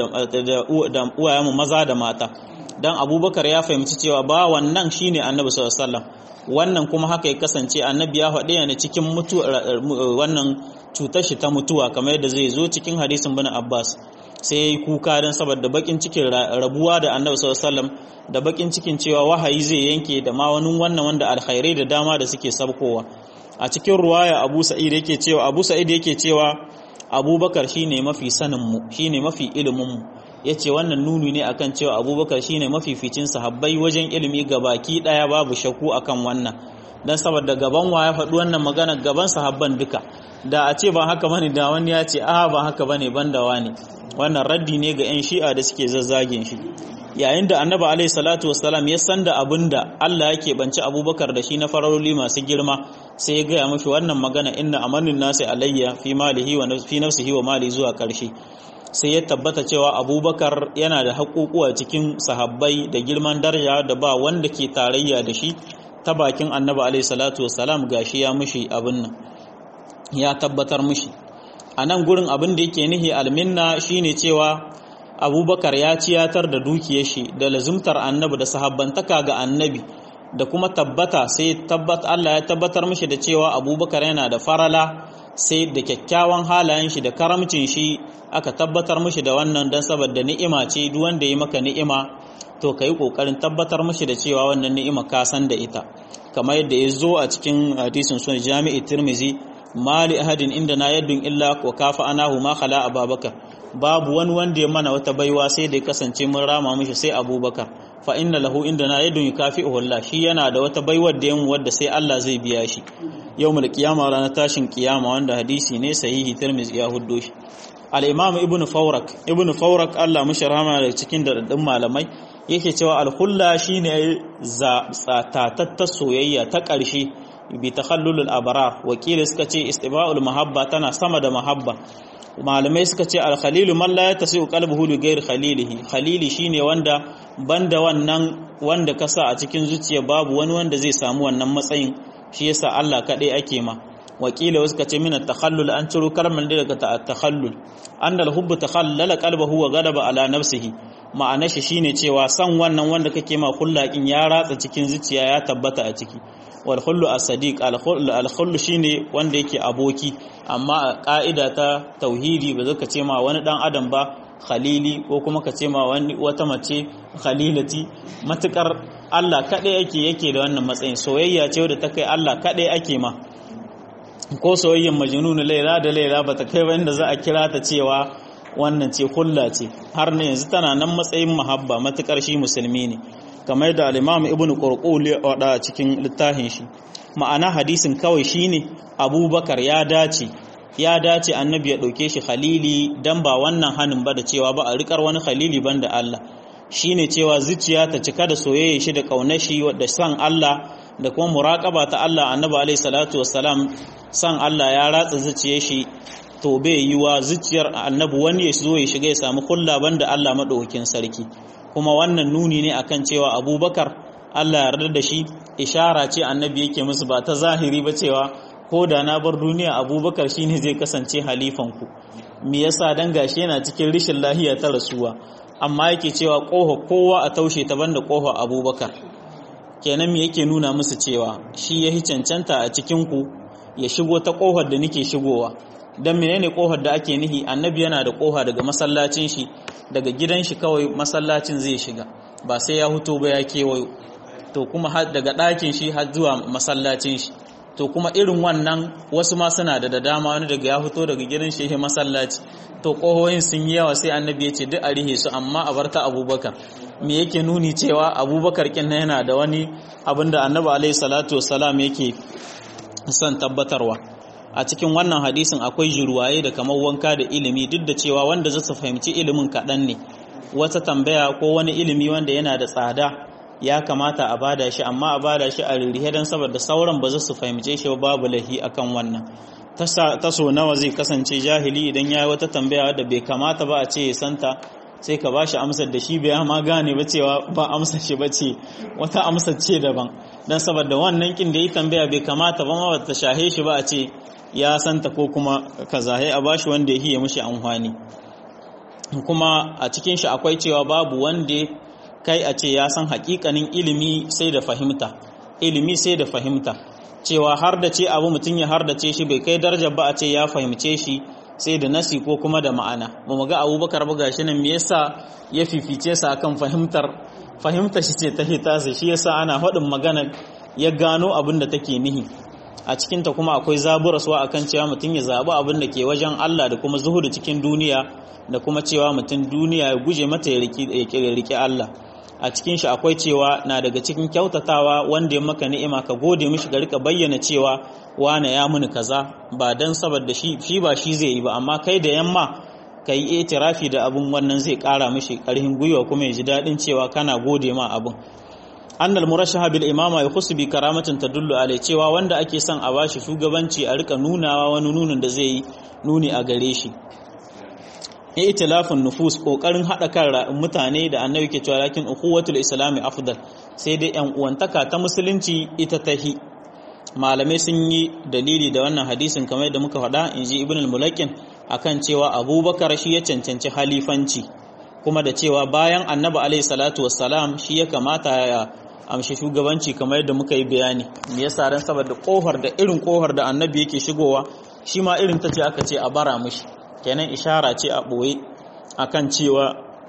da uwayenmu maza da mata dan abubakar ya fahimci cewa ba wannan shine annabi sallallahu alaihi wasallam wannan kuma haka ya kasance annabi ya faɗi ne cikin mutu wannan cutar shi ta mutuwa kamar yadda zai zo cikin hadisin bin Abbas sai yayi kuka dan saboda bakin cikin rabuwa da annabi sallallahu alaihi wasallam da bakin cikin cewa wahayi zai yanke da ma wani wannan wanda alkhairai da dama da suke sabkowa a cikin ruwaya Abu Sa'id yake cewa Abu Sa'id yake cewa Abubakar shine mafi sanin mu shine mafi ilimin mu yace wannan nuni ne akan cewa abubakar shine mafificin sahabbai wajen ilimi baki daya babu shakku akan wannan dan saboda gaban wa ya faɗi wannan magana gaban sahabban duka da a ce ba haka bane da wani ya ce a ba haka bane banda wani wannan raddi ne ga yan shi'a da suke zazzagin shi yayin da annabi alaihi salatu wassalam ya san da abinda Allah yake banci abubakar da shi na fararoli masu girma sai ya gaya mashi wannan magana inna amanin nasi alayya fi malihi wa fi nafsihi wa mali zuwa karshe sai ya tabbata cewa abubakar yana da haƙuƙuwa cikin sahabbai da girman daraja da ba wanda ke tarayya da shi ta bakin annabi alaihi salatu wassalam gashi ya mushi abin nan ya tabbatar mushi a nan gurin abin da yake nihi alminna shine cewa abubakar ya ciyatar da dukiyar shi da lazumtar annabi da sahabbantaka ga annabi da kuma tabbata sai tabbat Allah ya tabbatar mishi da cewa abubakar yana da farala sai da kyakkyawan halayen shi da karamcin shi aka tabbatar mishi da wannan dan saboda ni'ima ce duk wanda ya maka ni'ima to kai kokarin tabbatar mishi da cewa wannan ni'ima ka san da ita kamar yadda ya zo a cikin hadisin sunan jami'i tirmizi mali ahadin inda na yaddun illa wa kafa anahu ma khala ababakar babu wani wanda ya mana wata baiwa sai da ya kasance mun rama mishi sai abubakar fa inna lahu inda na yadun yukafi'uhu Allah shi yana da wata baiwar da yamu wadda sai Allah zai biya shi yawmul qiyama ranar tashin kiyama wanda hadisi ne sahihi tirmizi ya huddo shi al-imam ibnu fawrak ibnu fawrak Allah mushi rahama da cikin daɗaɗɗun malamai yake cewa al-hulla shine tsatatta soyayya ta ƙarshe bi takhallulul abrar wakili suka ce istiba'ul mahabba tana sama da mahabba malamai suka ce al-khalilu man la yatasi'u qalbuhu li ghairi khalilihi khalili shine wanda banda wannan wanda ka sa a cikin zuciya babu wani wanda zai samu wannan matsayin shi yasa Allah kadai ake ma wakila suka ce min at-takhallul an ciro kalmar da daga at-takhallul anna al-hubbu takhallala qalbuhu wa ghadaba ala nafsihi ma'ana shi shine cewa san wannan wanda kake ma kullakin ya ratsa cikin zuciya ya tabbata a ciki wal khullu as-sadiq al khullu shine wanda yake aboki amma a ka'ida ta tauhidi ba zaka ce ma wani dan adam ba khalili ko kuma ka ce ma wani wata mace khalilati matukar Allah kadai yake yake da wannan matsayin soyayya ce da ta kai Allah kadai ake ma ko soyayyen majnun laila da laila bata kai ba inda za a kira ta cewa wannan ce hulla ce har ne yanzu tana nan matsayin mahabba matukar shi musulmi ne kamar da al-Imam Ibn Qurqul ya wada cikin littafin shi ma'ana hadisin kawai shine Abubakar ya dace ya dace annabi ya dauke shi khalili dan ba wannan hanin ba da cewa ba a rikar wani khalili banda Allah shine cewa zuciya ta cika da soyayya shi da kaunar shi da san Allah da kuma muraqaba ta Allah annabi alaihi salatu wassalam san Allah ya ratsa zuciyar shi to bai yi wa zuciyar annabi wani ya zo ya shiga ya samu kulla banda Allah madaukakin sarki kuma wannan nuni ne akan cewa abubakar Allah yarda da shi ishara ce annabi yake musu ba ta zahiri ba cewa ko da na bar duniya abubakar shine zai kasance halifanku me yasa dan gashi yana cikin rishin lahiya ta rasuwa amma yake cewa koho kowa a taushe ta banda koho abubakar kenan me yake nuna musu cewa shi ya cancanta a cikin ku ya shigo ta kohar da nake shigowa dan menene kohar da ake nihi annabi yana da koha daga masallacin shi daga gidan shi kawai masallacin zai shiga ba sai ya huto ba ya kewayo to kuma daga ɗakin shi har zuwa masallacin shi to kuma irin wannan wasu ma suna da da dama wani daga ya fito daga gidan shi masallaci to kohoyin sun yi yawa sai annabi ya ce duk a rihe su amma a barta abubakar me yake nuni cewa abubakar kin yana da wani abinda annabi alaihi salatu wassalam yake son tabbatarwa a cikin wannan hadisin akwai jirwaye da kamar wanka da ilimi duk da cewa wanda zai fahimci ilimin kaɗan ne wata tambaya ko wani ilimi wanda yana da tsada ya kamata a bada shi amma a bada shi a ririhe don saboda sauran ba za su fahimce shi babu lahi akan wannan taso nawa zai kasance jahili idan ya yi wata tambaya wadda bai kamata ba a ce ya santa sai ka ba shi amsar da shi bai ma gane ba cewa ba amsar shi ba ce wata amsar ce daban don saboda wannan kin da yi tambaya bai kamata ba ma ba ta shahe shi ba a ce ya santa ko kuma kaza a bashi wanda ya hiye mishi amfani kuma a cikin shi akwai cewa babu wanda kai a ce ya san hakikanin ilimi sai da fahimta ilimi sai da fahimta cewa har da ce abu mutum ya har da ce shi bai kai darajar ba a ce ya fahimce shi sai da nasi ko kuma da ma'ana ba mu ga abubakar ba gashi nan me yasa ya fifice sa akan fahimtar fahimtar shi ce ta hita shi yasa ana faɗin magana ya gano abin da take nihi a cikinta kuma akwai zaburaswa akan cewa mutum ya zaɓi abin da ke wajen Allah da kuma zuhudu cikin duniya da kuma cewa mutum duniya ya guje mata ya riƙe Allah a cikin shi akwai cewa na daga cikin kyautatawa wanda ya maka ni'ima ka gode mishi ga rika bayyana cewa wane ya muni kaza ba dan saboda shi shi ba shi zai yi ba amma kai da yamma ka yi itirafi da abun wannan zai kara mishi karhin gwiwa kuma ya ji daɗin cewa kana gode ma abun annal murashaha bil imama yakhussu bi karamatin tadullu alai cewa wanda ake son a bashi shugabanci a rika nunawa wani nunin da zai yi nuni a gare shi itilafin nufus kokarin hada kan mutane da annabi ke cewa lakin ukhuwatul islami afdal sai dai yan uwantaka ta musulunci ita tahi malamai sun yi dalili da wannan hadisin kamar yadda muka faɗa inji ibn al-mulakin akan cewa abubakar shi ya cancanci halifanci kuma da cewa bayan annabi alaihi salatu wassalam shi ya kamata ya amshi shugabanci kamar yadda muka yi bayani me yasa ran saboda kohar da irin kohar da annabi yake shigowa shi ma irin ta ce aka ce a bara mishi kenan ishara ce a ɓoye akan cewa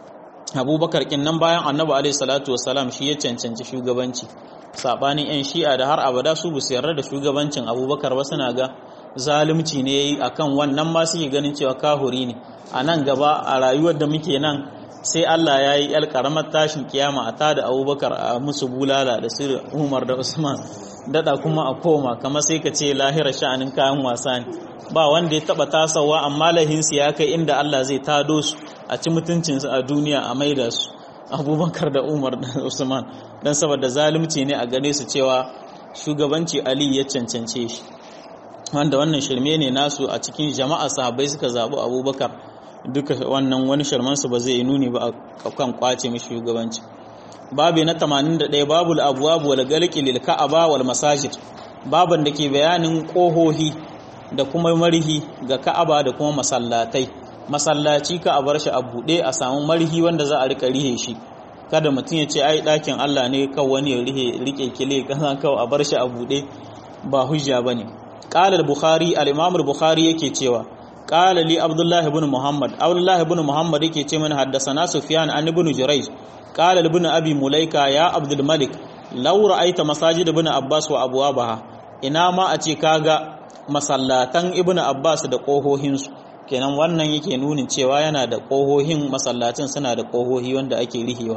abubakar kin nan bayan annabi alaihi salatu wassalam shi ya cancanci shugabanci sabanin yan shi'a da har abada su bu yarda da shugabancin abubakar ba suna ga zalunci ne yayi akan wannan ma suke ganin cewa kahuri ne a nan gaba a rayuwar da muke nan sai Allah ya yi yar karamar tashin kiyama a tada abubakar a musu bulala da sirri umar da usman dada kuma a koma kamar sai ka ce lahira sha'anin kayan wasa ne ba wanda ya taba tasawa amma lahinsu ya kai inda Allah zai tado su a ci mutuncinsu a duniya a maida su abubakar da umar da usman don saboda zalunci ne a gane su cewa shugabanci ali ya cancance shi wanda wannan shirme ne nasu a cikin jama'a sahabbai suka zaɓi abubakar duka wannan wani shirmansu ba zai nuni ba a kan kwace mishi shugabanci babu na 81 babu al-abwab wal galqi lil ka'aba wal masajid baban da ke bayanin kohohi da kuma marhi ga ka'aba da kuma masallatai masallaci ka a bar shi a buɗe a samu marhi wanda za a rika rihe shi kada mutum ya ce ai ɗakin Allah ne kawai wani ya rihe rike kile kaza kawai a bar shi a buɗe ba hujja bane qala al-bukhari al-imam al-bukhari yake cewa qala li abdullah ibn muhammad abdullah ibn muhammad yake ce mana haddathana sufyan an ibn jurayj qala ibn abi mulaika ya abdul malik law ra'aita masajid ibn abbas wa abwabaha ina ma a ce kaga masallatan ibn abbas da kohohinsu kenan wannan yake nunin cewa yana da kohohin masallacin suna da kohohi wanda ake rihewa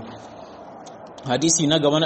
hadisi na gaba na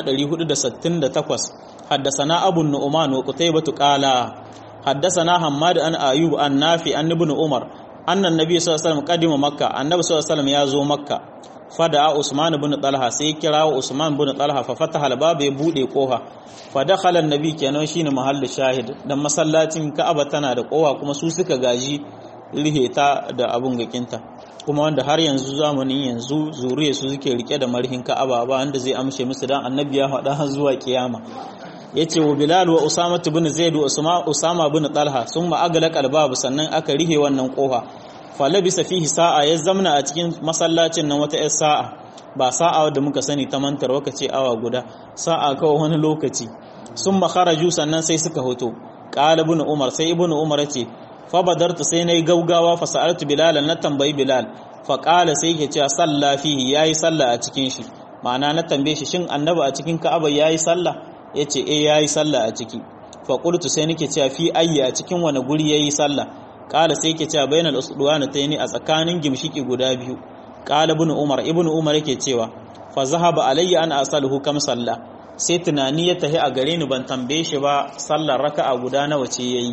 468 haddasana abu nu'man wa qutaybah qala haddasana hammad an ayub an nafi an ibn umar annan nabi sallallahu alaihi wasallam qadima makka annabi sallallahu alaihi wasallam ya zo makka fada usman ibn talha sai kira usman ibn talha fa fataha al-bab ya bude koha fa dakhala an-nabi kenan shine mahallu shahid dan masallacin ka'aba tana da kowa kuma su suka gaji rihe ta da abun gakinta kuma wanda har yanzu zamanin yanzu zuriya su suke rike da marhin ka'aba ba wanda zai amshe musu dan annabi ya faɗa har zuwa kiyama yace wa bilal wa usama ibn zaid wa usama usama ibn talha summa aglaqa albab sannan aka rihe wannan kofa falabisa fihi sa'a ya zamna a cikin masallacin nan wata 'yar sa'a ba sa'a da muka sani ta mantar waka ce awa guda sa'a kawai wani lokaci sun makharaju sannan sai suka hoto qala ibn umar sai ibn umar ce fa badartu sai nayi gaugawa fa sa'altu bilal na tambayi bilal fa qala sai yake cewa salla fihi yayi salla a cikin shi ma'ana na tambaye shi shin annabi a cikin ka'aba yayi salla yace eh yayi salla a ciki fa qultu sai nake cewa fi ayya a cikin wani guri yayi salla kala sai yake cewa bainal usduwana tayni a tsakanin gimshiki guda biyu kala ibn umar ibn umar yake cewa fa zahaba alayya an asaluhu kam salla sai tunani ya tahi a gare ni ban tambaye shi ba sallar raka'a guda nawa ce yayi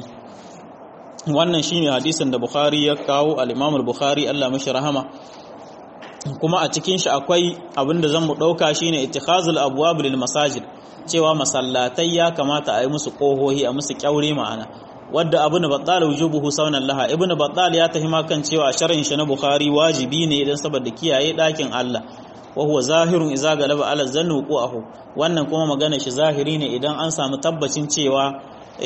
wannan shine hadisin da bukhari ya kawo al-imam al-bukhari Allah mashi rahama kuma a cikin shi akwai abinda zan mu dauka shine ittikhazul abwab lil masajid cewa masallatai ya kamata a yi musu kohohi a musu kyaure ma'ana wadda ibn battal wujubuhu saunan laha ibn battal ya tahi kan cewa sharhin shi na bukhari wajibi ne idan saboda kiyaye dakin Allah wa huwa zahirun idza galaba ala zannu qu'ahu wannan kuma magana shi zahiri ne idan an samu tabbacin cewa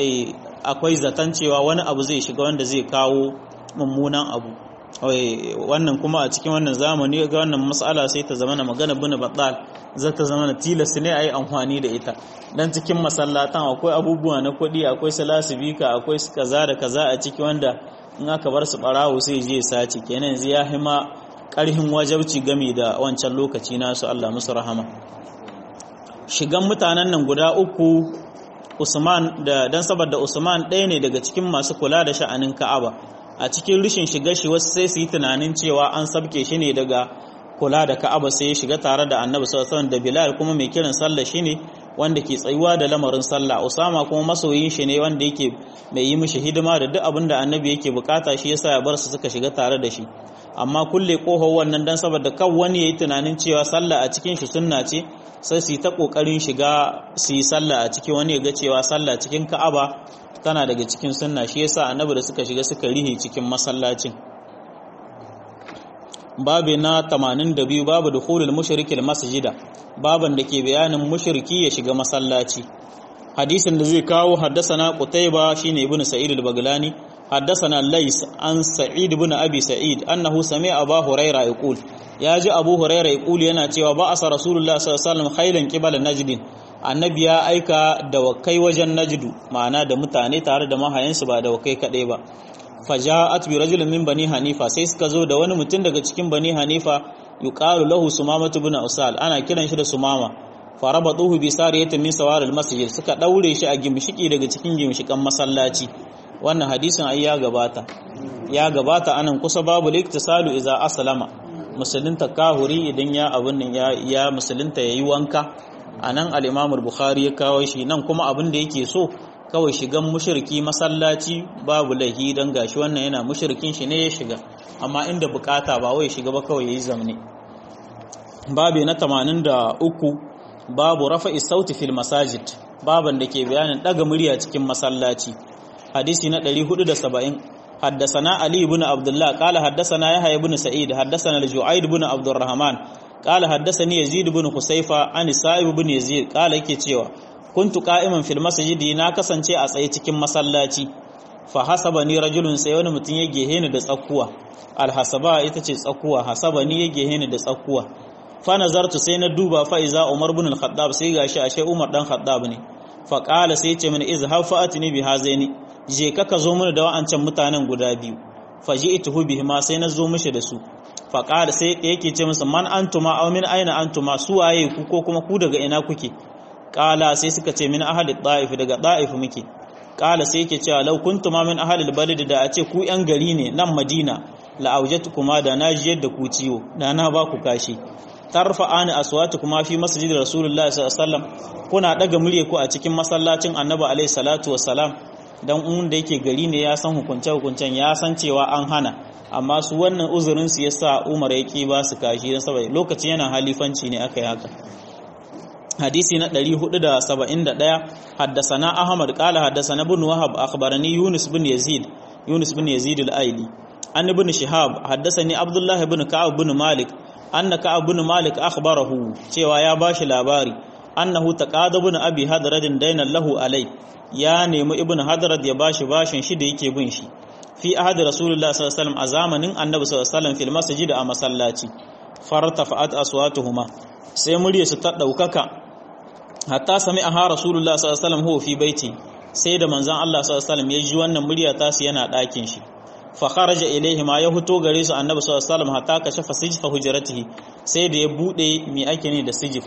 akwai zaton cewa wani abu zai shiga wanda zai kawo mummunan abu wannan kuma a cikin wannan zamani ga wannan mas'ala sai ta zama magana bin battal za ta zama tilas ne a yi amfani da ita dan cikin masallatan akwai abubuwa na kuɗi akwai salasibika akwai kaza da kaza a ciki wanda in aka bar su barawo sai je sace kenan yanzu ya hima ƙarhin wajabci game da wancan lokaci nasu Allah musu rahama shigan mutanen nan guda uku Usman da dan saboda Usman ɗaya ne daga cikin masu kula da sha'anin Ka'aba a cikin rishin shiga shi wasu sai su yi tunanin cewa an sabke shi ne daga kula da Ka'aba sai ya shiga tare da Annabi sallallahu alaihi da Bilal kuma mai kiran sallah shine wanda ke tsayuwa da lamarin sallah Usama kuma masoyin shi ne wanda yake mai yi mishi hidima da duk abin da Annabi yake bukata shi yasa ya bar su suka shiga tare da shi amma kulle kohon wannan dan saboda kan wani yayi tunanin cewa sallah a cikin shi sunna ce sai su yi ta kokarin shiga su yi sallah a ciki wani ya ga cewa sallah cikin Ka'aba tana daga cikin sunna shi yasa Annabi da suka shiga suka rihe cikin masallacin babu na 82 babu dukhulul mushrikil masjida baban da ke bayanin mushriki ya shiga masallaci hadisin da zai kawo haddasana qutayba shine ibnu sa'id al-baglani haddasana lays an sa'id ibn abi sa'id annahu sami'a abu huraira yaqul ya ji abu huraira yaqul yana cewa ba asa rasulullah sallallahu alaihi wasallam khailan qibala najdin annabi ya aika da wakai wajen najdu ma'ana da mutane tare da mahayansu ba da wakai kadai ba faja'at bi rajulin min bani hanifa sai suka zo da wani mutum daga cikin bani hanifa yuqalu lahu sumama ibn usal ana kiran shi da sumama farabatuhu bi sariyatin min sawar masjid suka daure shi a gimshiki daga cikin gimshikan masallaci wannan hadisin ai ya gabata ya gabata anan kusa babu liktisalu idza aslama musulunta kahuri idan ya abun nan ya ya musulunta yayi wanka anan al-imam al-bukhari ya kawo shi nan kuma abin da yake so kawai shigan mushriki masallaci babu lahi dan gashi wannan yana mushrikin shi ne ya shiga amma inda bukata ba wai shiga ba kawai yayi zamne babu na 83 babu rafa'i sauti fil masajid baban da ke bayanin daga murya cikin masallaci hadisi na 470 حدثنا علي بن عبد الله قال حدثنا يحيى بن سعيد حدثنا الجعيد بن عبد الرحمن قال حدثني يزيد بن خسيفة عن سائب بن يزيد قال yake cewa kuntu qa'iman fil masjidi na kasance a tsaye cikin masallaci fa hasabani rajulun sai wani mutum ya gehe ni da tsakuwa al hasaba ita ce tsakuwa hasabani ya gehe ni da tsakuwa fa nazartu sai na duba fa iza umar ibn al khattab sai gashi ashe umar dan khattab ne fa qala sai ce mini izhab fa atini bi hazaini je ka ka zo mini da wa'ancan mutanen guda biyu fa ji'tuhu bihi ma sai na zo mishi da su fa qala sai yake ce musu man antuma aw min aina antuma su waye ku ko kuma ku daga ina kuke kala sai suka ce min ahli da'if daga da'if muke kala sai yake cewa law kuntuma min ahli albalad da a ce ku yan gari ne nan madina la aujatukuma da na jiyar da ku ciwo da na ba ku kashi tarfa'ani aswatukuma fi masjid rasulullahi sallallahu alaihi wasallam kuna daga murye ku a cikin masallacin annabi alaihi salatu wassalam dan un da yake gari ne ya san hukunce hukuncen ya san cewa an hana amma su wannan uzurin su yasa Umar yake ba su kashi dan saboda lokacin yana halifanci ne aka yi haka hadisi na 471 haddasana ahmad qala haddasana ibn wahab akhbarani yunus bin yazid yunus bin yazid al-aili an ibn shihab haddasani abdullah ibn ka'ab bin malik anna ka'ab bin malik akhbarahu cewa ya bashi labari annahu taqada bin abi hadradin dainan lahu alai ya nemi ibn hadrad ya bashi bashin shi da yake bin shi fi ahad rasulullah sallallahu alaihi wasallam a zamanin annabi sallallahu alaihi wasallam fil masjid a masallaci fartafa'at aswatuhuma sai muryarsu ta daukaka hatta sami aha rasulullah sallallahu alaihi wasallam huwa fi baiti sai da manzon Allah sallallahu alaihi wasallam ya ji wannan murya ta su yana ɗakin shi fa kharaja ilaihi ma ya fito gare su annabi sallallahu alaihi wasallam hatta kashafa sijfa hujratihi sai da ya bude mi ake ne da sijif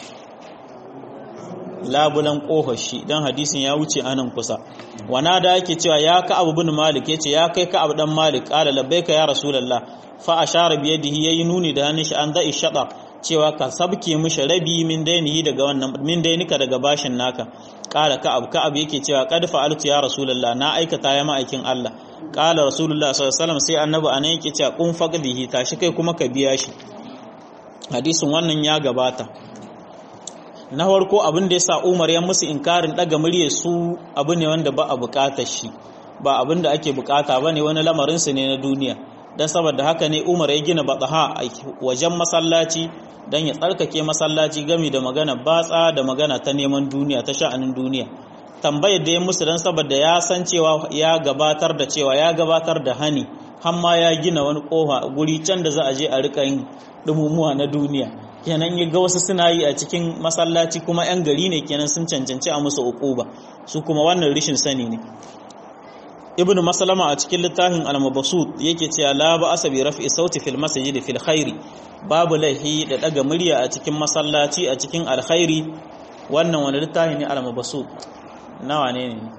labulan kohar shi dan hadisin ya wuce anan kusa wana da yake cewa ya ka abu bin malik yace ya kai ka abu dan malik qala labbaika ya rasulullah fa ashara bi yadihi yayi nuni da hannun shi an da'i shada cewa ka sabke mishi rabi min dainihi daga wannan min dainika daga bashin naka qala ka'ab ka'ab yake cewa qad fa'altu ya rasulullah na aikata ya ma'aikin Allah qala rasulullah sallallahu alaihi wasallam sai annabi anan yake cewa kun faqdihi tashi kai kuma ka biya shi hadisin wannan ya gabata na farko abin da yasa Umar ya musu inkarin daga murye su abu ne wanda ba a bukatar shi ba abin da ake bukata bane wani lamarin su ne na duniya dan saboda haka ne Umar ya gina bataha a wajen masallaci dan ya tsarkake masallaci gami da magana batsa da magana ta neman duniya ta sha'anin duniya tambayar da ya musu dan saboda ya san cewa ya gabatar da cewa ya gabatar da hani har ma ya gina wani kofa guri can da za a je a rika yin dumumuwa na duniya kenan ya ga wasu suna yi a cikin masallaci kuma yan gari ne kenan sun cancanci a musu uquba su kuma wannan rishin sani ne ibn maslama a cikin littafin al-mabsut yake cewa la ba asabi rafi sauti fil masjid fil khairi babu lahi da daga murya a cikin masallaci a cikin alkhairi wannan wani littafi ne al-mabsut nawa ne ne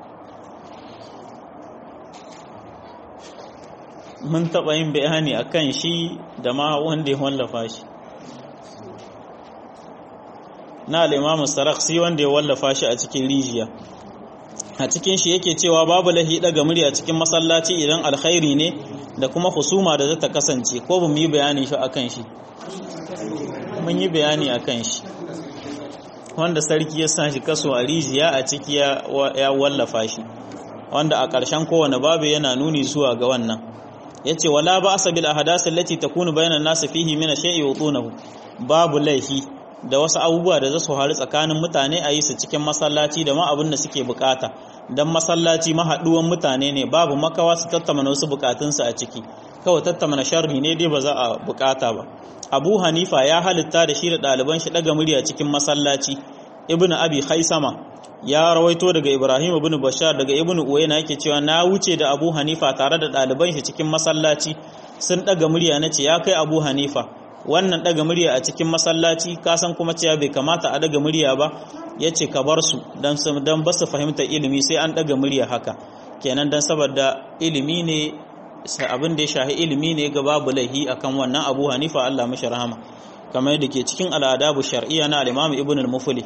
mun taɓa yin bayani a kan shi da ma wanda ya wallafa shi na al'imamu saraksi wanda ya wallafa shi a cikin rijiya a cikin shi yake cewa babu lahi daga murya cikin masallaci idan alkhairi ne da kuma husuma da zata kasance ko ba mu yi bayani shi a kan shi mun yi bayani a kan shi wanda sarki ya sa shi kaso a rijiya a ciki ya wallafa shi wanda a ƙarshen kowane babu yana nuni zuwa ga wannan yace wala ba asabil ahadath allati takunu bayna an-nas fihi min shay'i yutunahu babu laifi da wasu abubuwa da za su haru tsakanin mutane a yi su cikin masallaci da ma abin da suke bukata dan masallaci mahaduwan mutane ne babu makawa su tattauna wasu bukatunsu a ciki kawai tattauna sharri ne dai ba za a bukata ba Abu Hanifa ya halitta da shi da ɗaliban shi daga murya cikin masallaci Ibn Abi Khaisama ya rawaito daga Ibrahim ibn Bashar daga Ibn Uwayna yake cewa na wuce da Abu Hanifa tare da ɗaliban shi cikin masallaci sun daga murya nace ya kai Abu Hanifa wannan daga murya a cikin masallaci ka san kuma cewa bai kamata a daga murya ba yace ka bar su dan dan ba su fahimta ilimi sai an daga murya haka kenan dan saboda ilimi ne abin da ya shahi ilimi ne ga babu laihi akan wannan Abu Hanifa Allah mashi rahama kamar yadda ke cikin al'adabu shar'iyya na al-Imam Ibn al-Mufli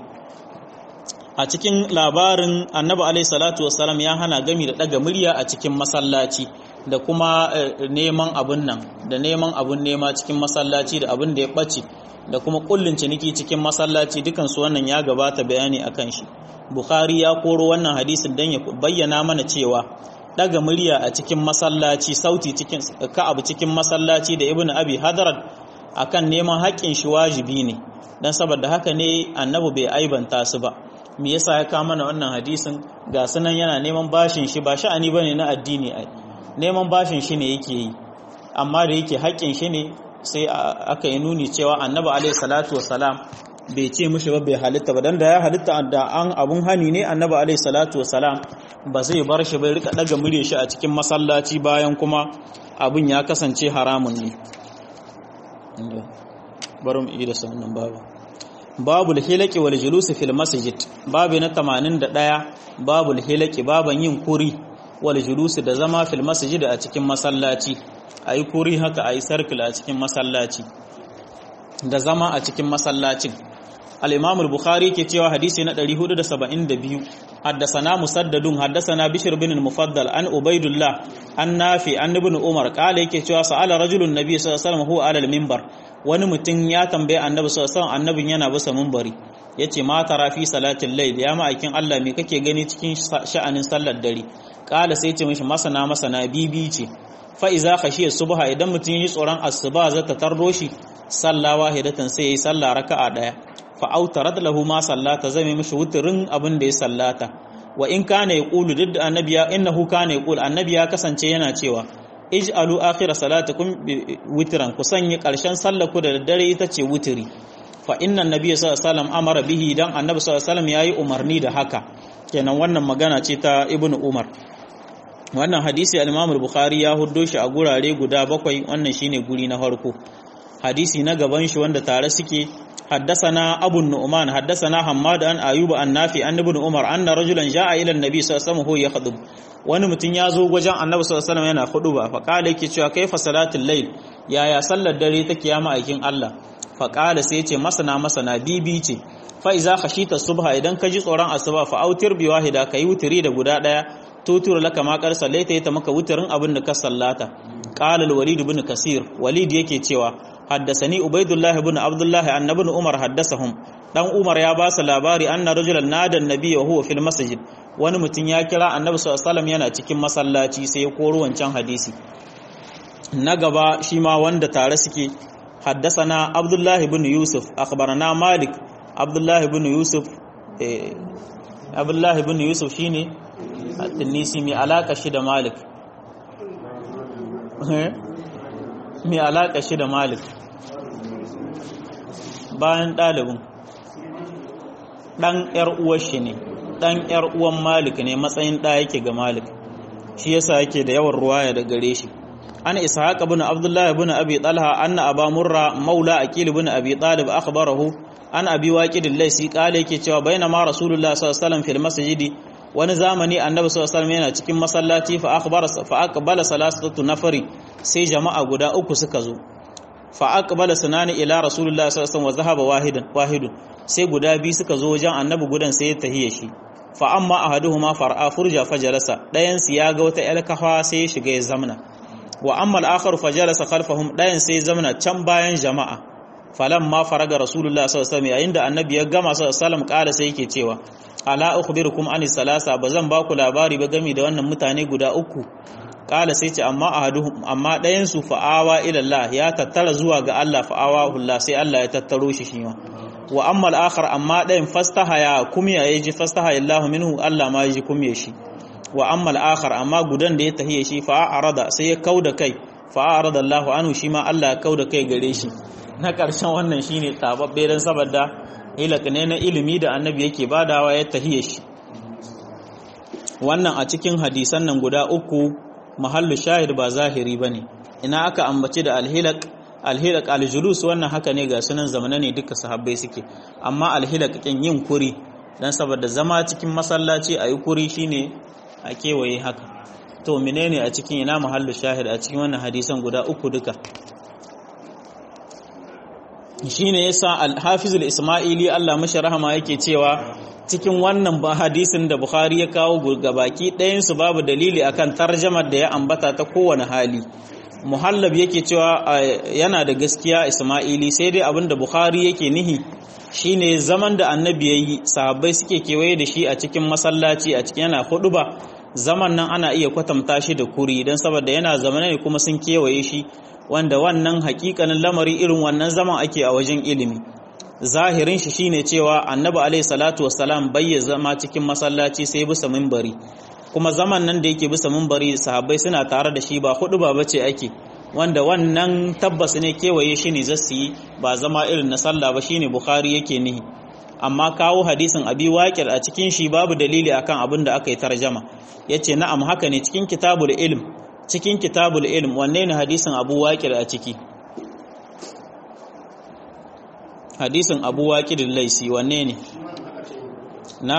a cikin labarin annabi alaihi salatu wassalam ya hana gami da daga murya a cikin masallaci da kuma neman abun nan da neman abun nema cikin masallaci da abun da ya ɓace da kuma kullun ciniki cikin masallaci dukan su wannan ya gabata bayani akan shi bukhari ya koro wannan hadisin dan ya bayyana mana cewa daga murya a cikin masallaci sauti cikin ka'ab cikin masallaci da ibnu abi hadarat akan neman haƙƙin shi wajibi ne dan saboda haka ne annabi bai aibanta su ba me yasa ya kama mana wannan hadisin ga sunan yana neman bashin shi ba sha'ani bane na addini ai neman bashin shi ne yake yi amma da yake haƙƙin shi ne sai aka yi nuni cewa annabi alaihi salatu wassalam bai ce mishi ba bai halitta ba dan da ya halitta da an abun hani ne annabi alaihi salatu wassalam ba zai bar shi bai rika daga murya shi a cikin masallaci bayan kuma abun ya kasance haramun ne bari mu yi da sannan babu babu hilaki wal julusi fil masjid babu na 81 babu hilaki baban yin kuri wal julusi da zama fil masjid a cikin masallaci ayi kuri haka ayi circle a cikin masallaci da zama a cikin masallacin al-imam al-bukhari ke cewa hadisi na 472 haddathana musaddadun haddathana bishr bin al-mufaddal an ubaidullah an nafi an ibn umar kala yake cewa sa'ala rajulun nabiy sallallahu alaihi wasallam huwa ala al-minbar wani mutum ya tambaye annabi sallallahu alaihi wasallam annabin yana bisa minbari yace ma tara fi salatil layl ya ma'aikin Allah me kake gani cikin sha'anin sallar dare kala sai ce mishi masana masana bibi ce fa iza khashiya subha idan mutum yi tsoron asuba za ta tarro shi salla wahidatan sai yayi salla raka'a daya fa autarat lahu ma sallata zame mishi wuturin abin da ya sallata wa in kana yaqulu duk da annabi ya innahu kana yaqul annabi ya kasance yana cewa ij'alu akhir salatikum witran ku sanya karshen sallaku da daddare ita ce wutiri fa inna nabiyya sallallahu alaihi wasallam amara bihi dan annabi sallallahu alaihi wasallam yayi umarni da haka kenan wannan magana ce ta ibnu umar wannan hadisi al-imam al-bukhari ya huddo shi a gurare guda bakwai wannan shine guri na farko hadisi na gaban shi wanda tare suke حدثنا أبو النعمان حدثنا حماد عن أيوب عن نافع عن ابن عمر أن رجلا جاء إلى النبي صلى الله عليه وسلم هو يخطب wani mutum ya zo wajen annabi sallallahu alaihi wasallam yana khuduba fa qala yake cewa kaifa salatul layl yaya sallar dare take ya ma'aikin Allah fa qala sai yace masana masana bibi ce fa iza khashita subha idan ka ji tsoron asuba fa autir bi wahida kai wutiri da guda daya tutur laka ma qar sallaita ita maka wutirin abin da ka sallata qala al-walid ibn kasir walid yake cewa haddasani ubaidullah ibn abdullah annabi umar haddasahum dan umar ya ba su labari anna rajulan nada annabi wa huwa fil masjid wani mutum ya kira annabi sallallahu alaihi wasallam yana cikin masallaci sai ya koro wancan hadisi na gaba shi ma wanda tare suke haddasana abdullah ibn yusuf akhbarana malik abdullah ibn yusuf eh abdullah ibn yusuf shine at-tinisi mai alaka shi da malik mai alaka shi da malik bayan ɗalibin ɗan ‘yar uwar shi ne ɗan ‘yar uwan malik ne matsayin ɗa yake ga malik shi yasa yake da yawan ruwaya da gare shi an ishaq ibn abdullah ibn abi talha anna aba murra maula aqil ibn abi talib akhbarahu an abi waqidil laisi kale yake cewa bainama rasulullah sallallahu alaihi wasallam fil masjidi wani zamani annabi sallallahu alaihi wasallam yana cikin masallaci fa akhbara fa aqbala salasatu nafari sai jama'a guda uku suka zo fa aqbala sunani ila rasulullah sallallahu alaihi wasallam wa zahaba wahidan wahidun sai guda biyu suka zo wajen annabi gudan sai ya tahiye shi fa amma ahaduhuma far'a furja fajalasa dayan su ya ga wata alkafa sai ya shiga ya zamna wa amma al-akhar fajalasa khalfahum dayan sai ya zamna can bayan jama'a falamma faraga rasulullah sallallahu alaihi wasallam yayin da annabi ya gama sallallahu alaihi wasallam kala sai yake cewa ala ukhbirukum an salasa bazan ba ku labari ba game da wannan mutane guda uku kala sai ce amma ahaduhum amma dayan su fa'awa ila Allah ya tattara zuwa ga Allah fa'awa Allah sai Allah ya tattaro shi shi ma wa amma al-akhar amma dayan fastahaya kumya yaji fastahaya Allah minhu Allah ma yaji kumye shi wa amma al-akhar amma gudan da ya tahiye shi fa arada sai ya kauda kai fa arada Allah anhu shi ma Allah ya kauda kai gare shi na karshen wannan shine tababbe dan saboda ilaka ne na ilimi da annabi yake badawa ya tahiye shi wannan a cikin hadisan nan guda uku mahallu shahid ba zahiri bane ina aka ambaci da alhilak alhilak aljulus wannan haka ne ga sunan zamana ne duka sahabbai suke amma alhilak kin yin kuri dan saboda zama cikin masallaci ayi kuri shine a kewaye haka to menene a cikin ina mahallu shahid a cikin wannan hadisan guda uku duka shine yasa al-hafiz al-isma'ili Allah mashi rahama yake cewa cikin wannan ba hadisin da Bukhari ya kawo gabaki ɗayan su babu dalili akan tarjamar da ya ambata ta kowane hali muhallab yake cewa yana da gaskiya Isma'ili sai dai abinda Bukhari yake nihi shine zaman da annabi yayi sahabbai suke kewaye da shi a cikin masallaci a cikin yana ba zaman nan ana iya kwatanta shi da kuri dan saboda yana zamana ne kuma sun kewaye shi wanda wannan hakikanin lamari irin wannan zaman ake a wajen ilimi zahirin shi shine cewa annabi alaihi salatu wassalam bai zama cikin masallaci sai bisa minbari kuma zaman nan da yake bisa minbari sahabbai suna tare da shi ba hudu ba bace ake wanda wannan tabbas ne kewaye shi ne zasu yi ba zama irin na sallah ba shine bukhari yake nihi amma kawo hadisin abi waqir a cikin shi babu dalili akan abin da aka yi tarjama yace na'am haka ne cikin kitabul ilm cikin kitabul ilm wanne ne hadisin abu waqir a ciki hadisin abu waqir laisi wanne ne na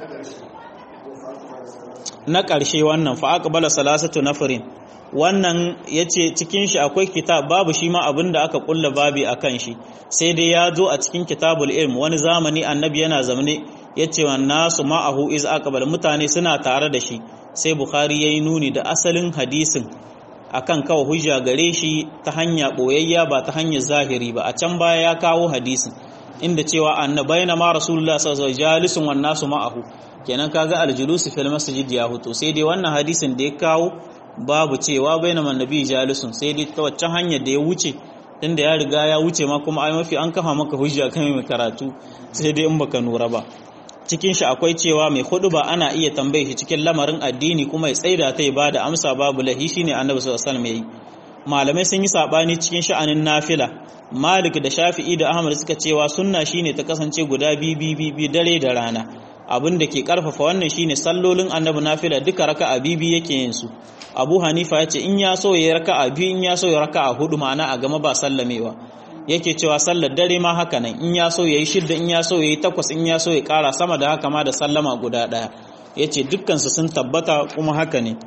na ƙarshe wannan fa aqbala salasatu nafarin wannan yace cikin shi akwai kitab babu shi ma abinda aka kulla babi akan shi sai dai ya zo a cikin kitabul ilm wani zamani annabi yana zamane yace wa nasu ma'ahu iz aqbala mutane suna tare da shi sai bukhari yayi nuni da asalin hadisin akan kawo hujja gare shi ta hanya boyayya ba ta hanyar zahiri ba a can baya ya kawo hadisin inda cewa annabaina ma rasulullah sallallahu alaihi wasallam jalisun wan nasu ma'ahu kenan kaga aljulusu fil masjid ya huto sai dai wannan hadisin da ya kawo babu cewa bainama nabi jalisun sai dai ta waccan hanyar da ya wuce tunda ya riga ya wuce ma kuma ai mafi an kafa maka hujja kan mai karatu sai dai in baka nura ba cikin shi akwai cewa mai hudu ba ana iya tambaye shi cikin lamarin addini kuma ya tsaida ta ya bada amsa babu lahi shine annabi sallallahu alaihi wasallam yayi malamai sun yi sabani cikin sha'anin nafila malik da shafi'i da ahmad suka cewa sunna shine ta kasance guda biyu biyu dare da rana abin da ke karfafa wannan shine sallolin annabi nafila duka raka'a bibi yake yin su abu hanifa ya ce in ya so ya raka'a biyu in ya so ya raka'a hudu ma'ana a gama ba sallamewa yake cewa sallar dare ma haka nan in ya so yayi shidda in ya so yayi takwas in ya so ya kara sama da haka ma da sallama guda daya yace dukkan su sun tabbata kuma haka ne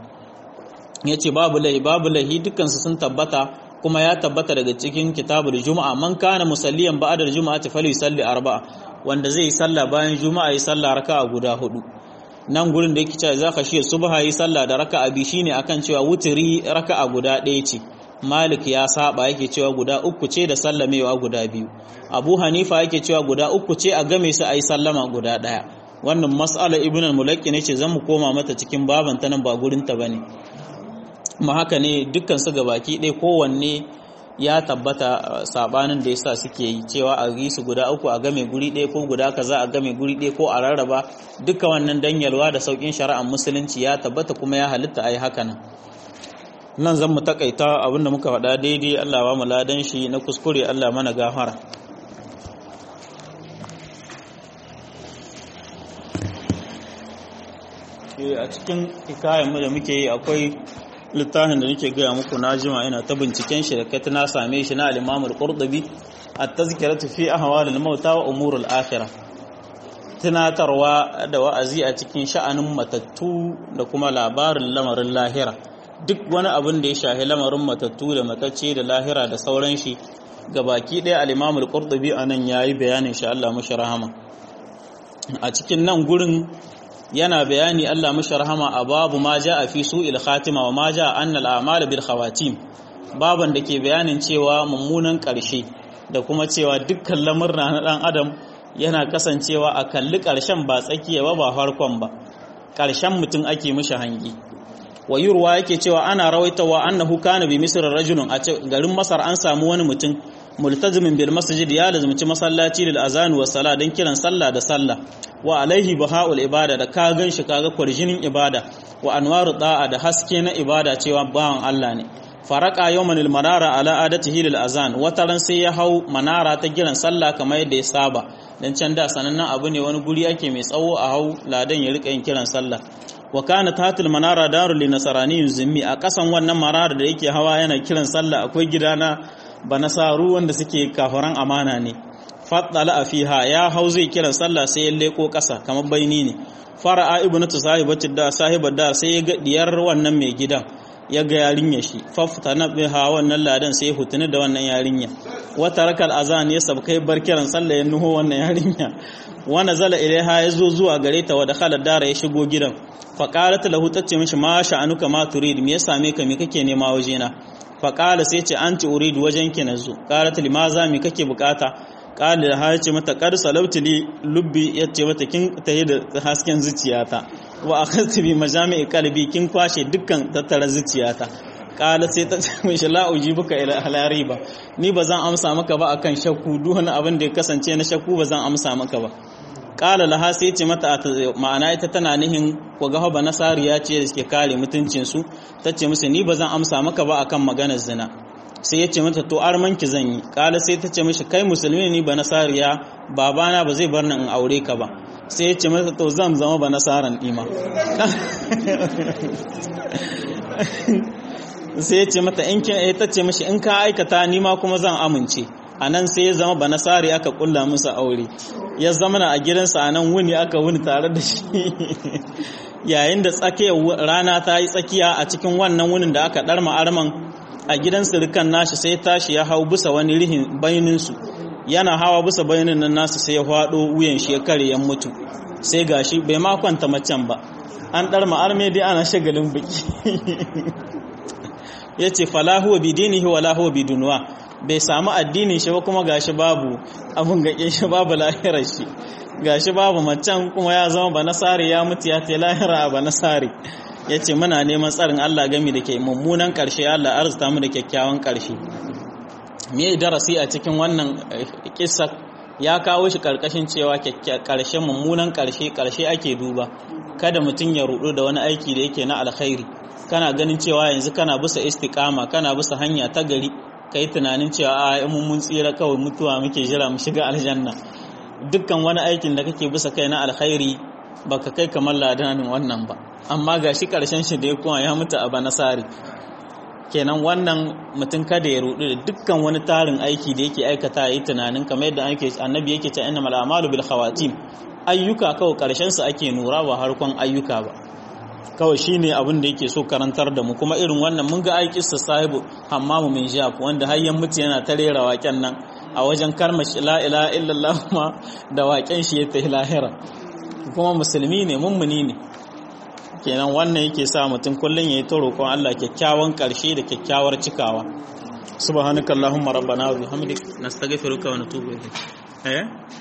yace babu lahi babu lahi dukkan su sun tabbata kuma ya tabbata daga cikin kitabul juma'a man kana musalliyan ba'da juma'ati falyusalli arba'a wanda zai yi sallah bayan juma'a yi sallah raka'a guda hudu nan gurin da yake cewa za ka shi subha yi sallah da raka'a bi shine akan cewa wutiri raka'a guda ɗaya ce malik ya saba yake cewa guda uku ce da sallamewa guda biyu abu hanifa yake cewa guda uku ce a game su a yi sallama guda ɗaya wannan mas'ala ibn al-mulaki ne ce zan mu koma mata cikin baban ta nan ba gurin ta bane ma haka ne dukkan su gabaki ɗaya kowanne ya tabbata sabanin da yasa suke yi cewa a yi su guda uku a game guri ɗaya ko guda kaza a game guri ɗaya ko a rarraba duka wannan danyalwa da saukin shari'ar musulunci ya tabbata kuma ya halitta ayi haka nan nan zan mu takaita abinda muka faɗa daidai Allah ba mu ladan shi na kuskure Allah mana gafara a cikin hikayen mu da muke yi akwai littafin da nake gaya muku na jima ina ta binciken shi da kai na same shi na al-Imam al-Qurtubi at-tazkiratu fi ahwalil mauta wa umuril akhirah tunatarwa da wa'azi a cikin sha'anin matattu da kuma labarin lamarin lahira duk wani abin da ya shahi lamarin matattu da matacce da lahira da sauran shi ga baki ɗaya al-Imam al-Qurtubi anan yayi bayanin shi Allah mashi rahama a cikin nan gurin yana bayani Allah mashi rahama a babu ma a fi su'il khatima wa ma ja'a anna al-a'mal bil khawatim baban da ke bayanin cewa mummunan ƙarshe da kuma cewa dukkan lamurna na dan adam yana kasancewa a kalli ƙarshen ba tsakiya ba ba farkon ba ƙarshen mutum ake mishi hangi wayurwa yake cewa ana rawaitawa annahu kana bi misr rajulun a garin masar an samu wani mutum multazimin bil masjid ya lazumci masallaci lil azan wa sala dan kiran sallah da sallah wa alaihi bahaul ibada da ka ganshi kaga kwarjinin ibada wa anwaru da'a da haske na ibada cewa bawan Allah ne faraka yawman al manara ala adatihi lil azan wataran sai ya hau manara ta kiran sallah kamar yadda ya saba dan can da sanannen abu ne wani guri ake mai tsawo a hau ladan ya rika yin kiran sallah wa kana tatil manara darul linasarani zimmi a kasan wannan manara da yake hawa yana kiran sallah akwai gidana banasaru wanda suke kafaran amana ne faddala fiha ya hau zai kiran sallah sai ya leko kasa kamar baini ne fara'a ibnatu sahibati da sahibar da sai ya ga diyar wannan mai gidan ya ga yarinya shi fafta na biha wannan ladan sai ya hutuni da wannan yarinya wata rakal azan ya sabkai bar kiran sallah ya nuho wannan yarinya wa nazala ilaiha ya zo zuwa gare ta wa dakhala dara ya shigo gidan fa qalat lahu tace mishi ma sha'anuka ma turid me ya same ka me kake nema wajena fa qala sai ce anti urid wajen ki nazo qalat limaza me kake bukata qala da ha ce mata qad salawti li lubbi yace mata kin tayi da hasken zuciyata wa akhadtu bi majami'i qalbi kin kwashe dukkan tattara zuciyata kala sai ta ce mishi la ujibuka ila halariba ni bazan amsa maka ba akan shakku duk wani abin da ya kasance na shakku bazan amsa maka ba kala laha sai ce mata ma'ana ita tana nihin ko ga ba nasariya ce da suke kare mutuncin su tace musu ni bazan amsa maka ba akan maganar zina sai ya ce mata to armanki zan yi kala sai ta ce mishi kai musulmi ne ba nasariya babana ba zai bar ni in aure ka ba sai ya ce mata to zan zama ba nasaran ima sai ya ce mata in kin ta ce mishi in ka aikata ni ma kuma zan amince a nan sai ya zama banasari aka kulla musu aure ya zama na a gidansa a nan wuni aka wuni tare da shi yayin da tsakiyar rana ta yi tsakiya a cikin wannan wunin da aka ɗarma arman a gidan sirikan nashi sai tashi ya hau bisa wani rihin bayaninsu yana hawa bisa bayanin nan nasu sai ya faɗo wuyan shi ya kare ya mutu sai gashi bai ma kwanta macen ba an ɗarma arme dai ana shagalin biki ya ce falahuwa bidinihi wa lahuwa bidunuwa bai samu addinin shi ba kuma gashi babu abun gaƙe shi babu lahirar shi gashi babu macen kuma ya zama ba nasari ya mutu ya te lahira a ba nasari ya ce muna neman tsarin Allah gami da ke mummunan ƙarshe Allah arzuta mu da kyakkyawan ƙarshe me darasi a cikin wannan kissa ya kawo shi karkashin cewa ƙarshe mummunan ƙarshe ƙarshe ake duba kada mutum ya rudu da wani aiki da yake na alkhairi kana ganin cewa yanzu kana bisa istiqama kana bisa hanya ta gari kai tunanin cewa a mun mun tsira kawai mutuwa muke jira mu shiga aljanna dukkan wani aikin da kake bisa kai na alkhairi baka kai kamar ladanin wannan ba amma gashi karshen shi da ya kuma ya mutu a banasari kenan wannan mutum kada ya rudu da dukkan wani tarin aiki da yake aikata yi tunanin kamar yadda ake annabi yake ta innamal a'malu bil khawatim ayyuka kawai karshen su ake nura ba harkon ayyuka ba kawai shine abin da yake so karantar da mu kuma irin wannan mun ga aikin sa sahibu hammamu min jab wanda har yan mutu yana ta rera waken nan a wajen karma la ilaha illallah ma da waken shi ya tahi lahira kuma musulmi ne mummuni ne kenan wannan yake sa mutum kullum yayi ta roƙon Allah kyakkyawan ƙarshe da kyakkyawar cikawa subhanakallahumma rabbana wa bihamdik nastaghfiruka wa natubu ilayk eh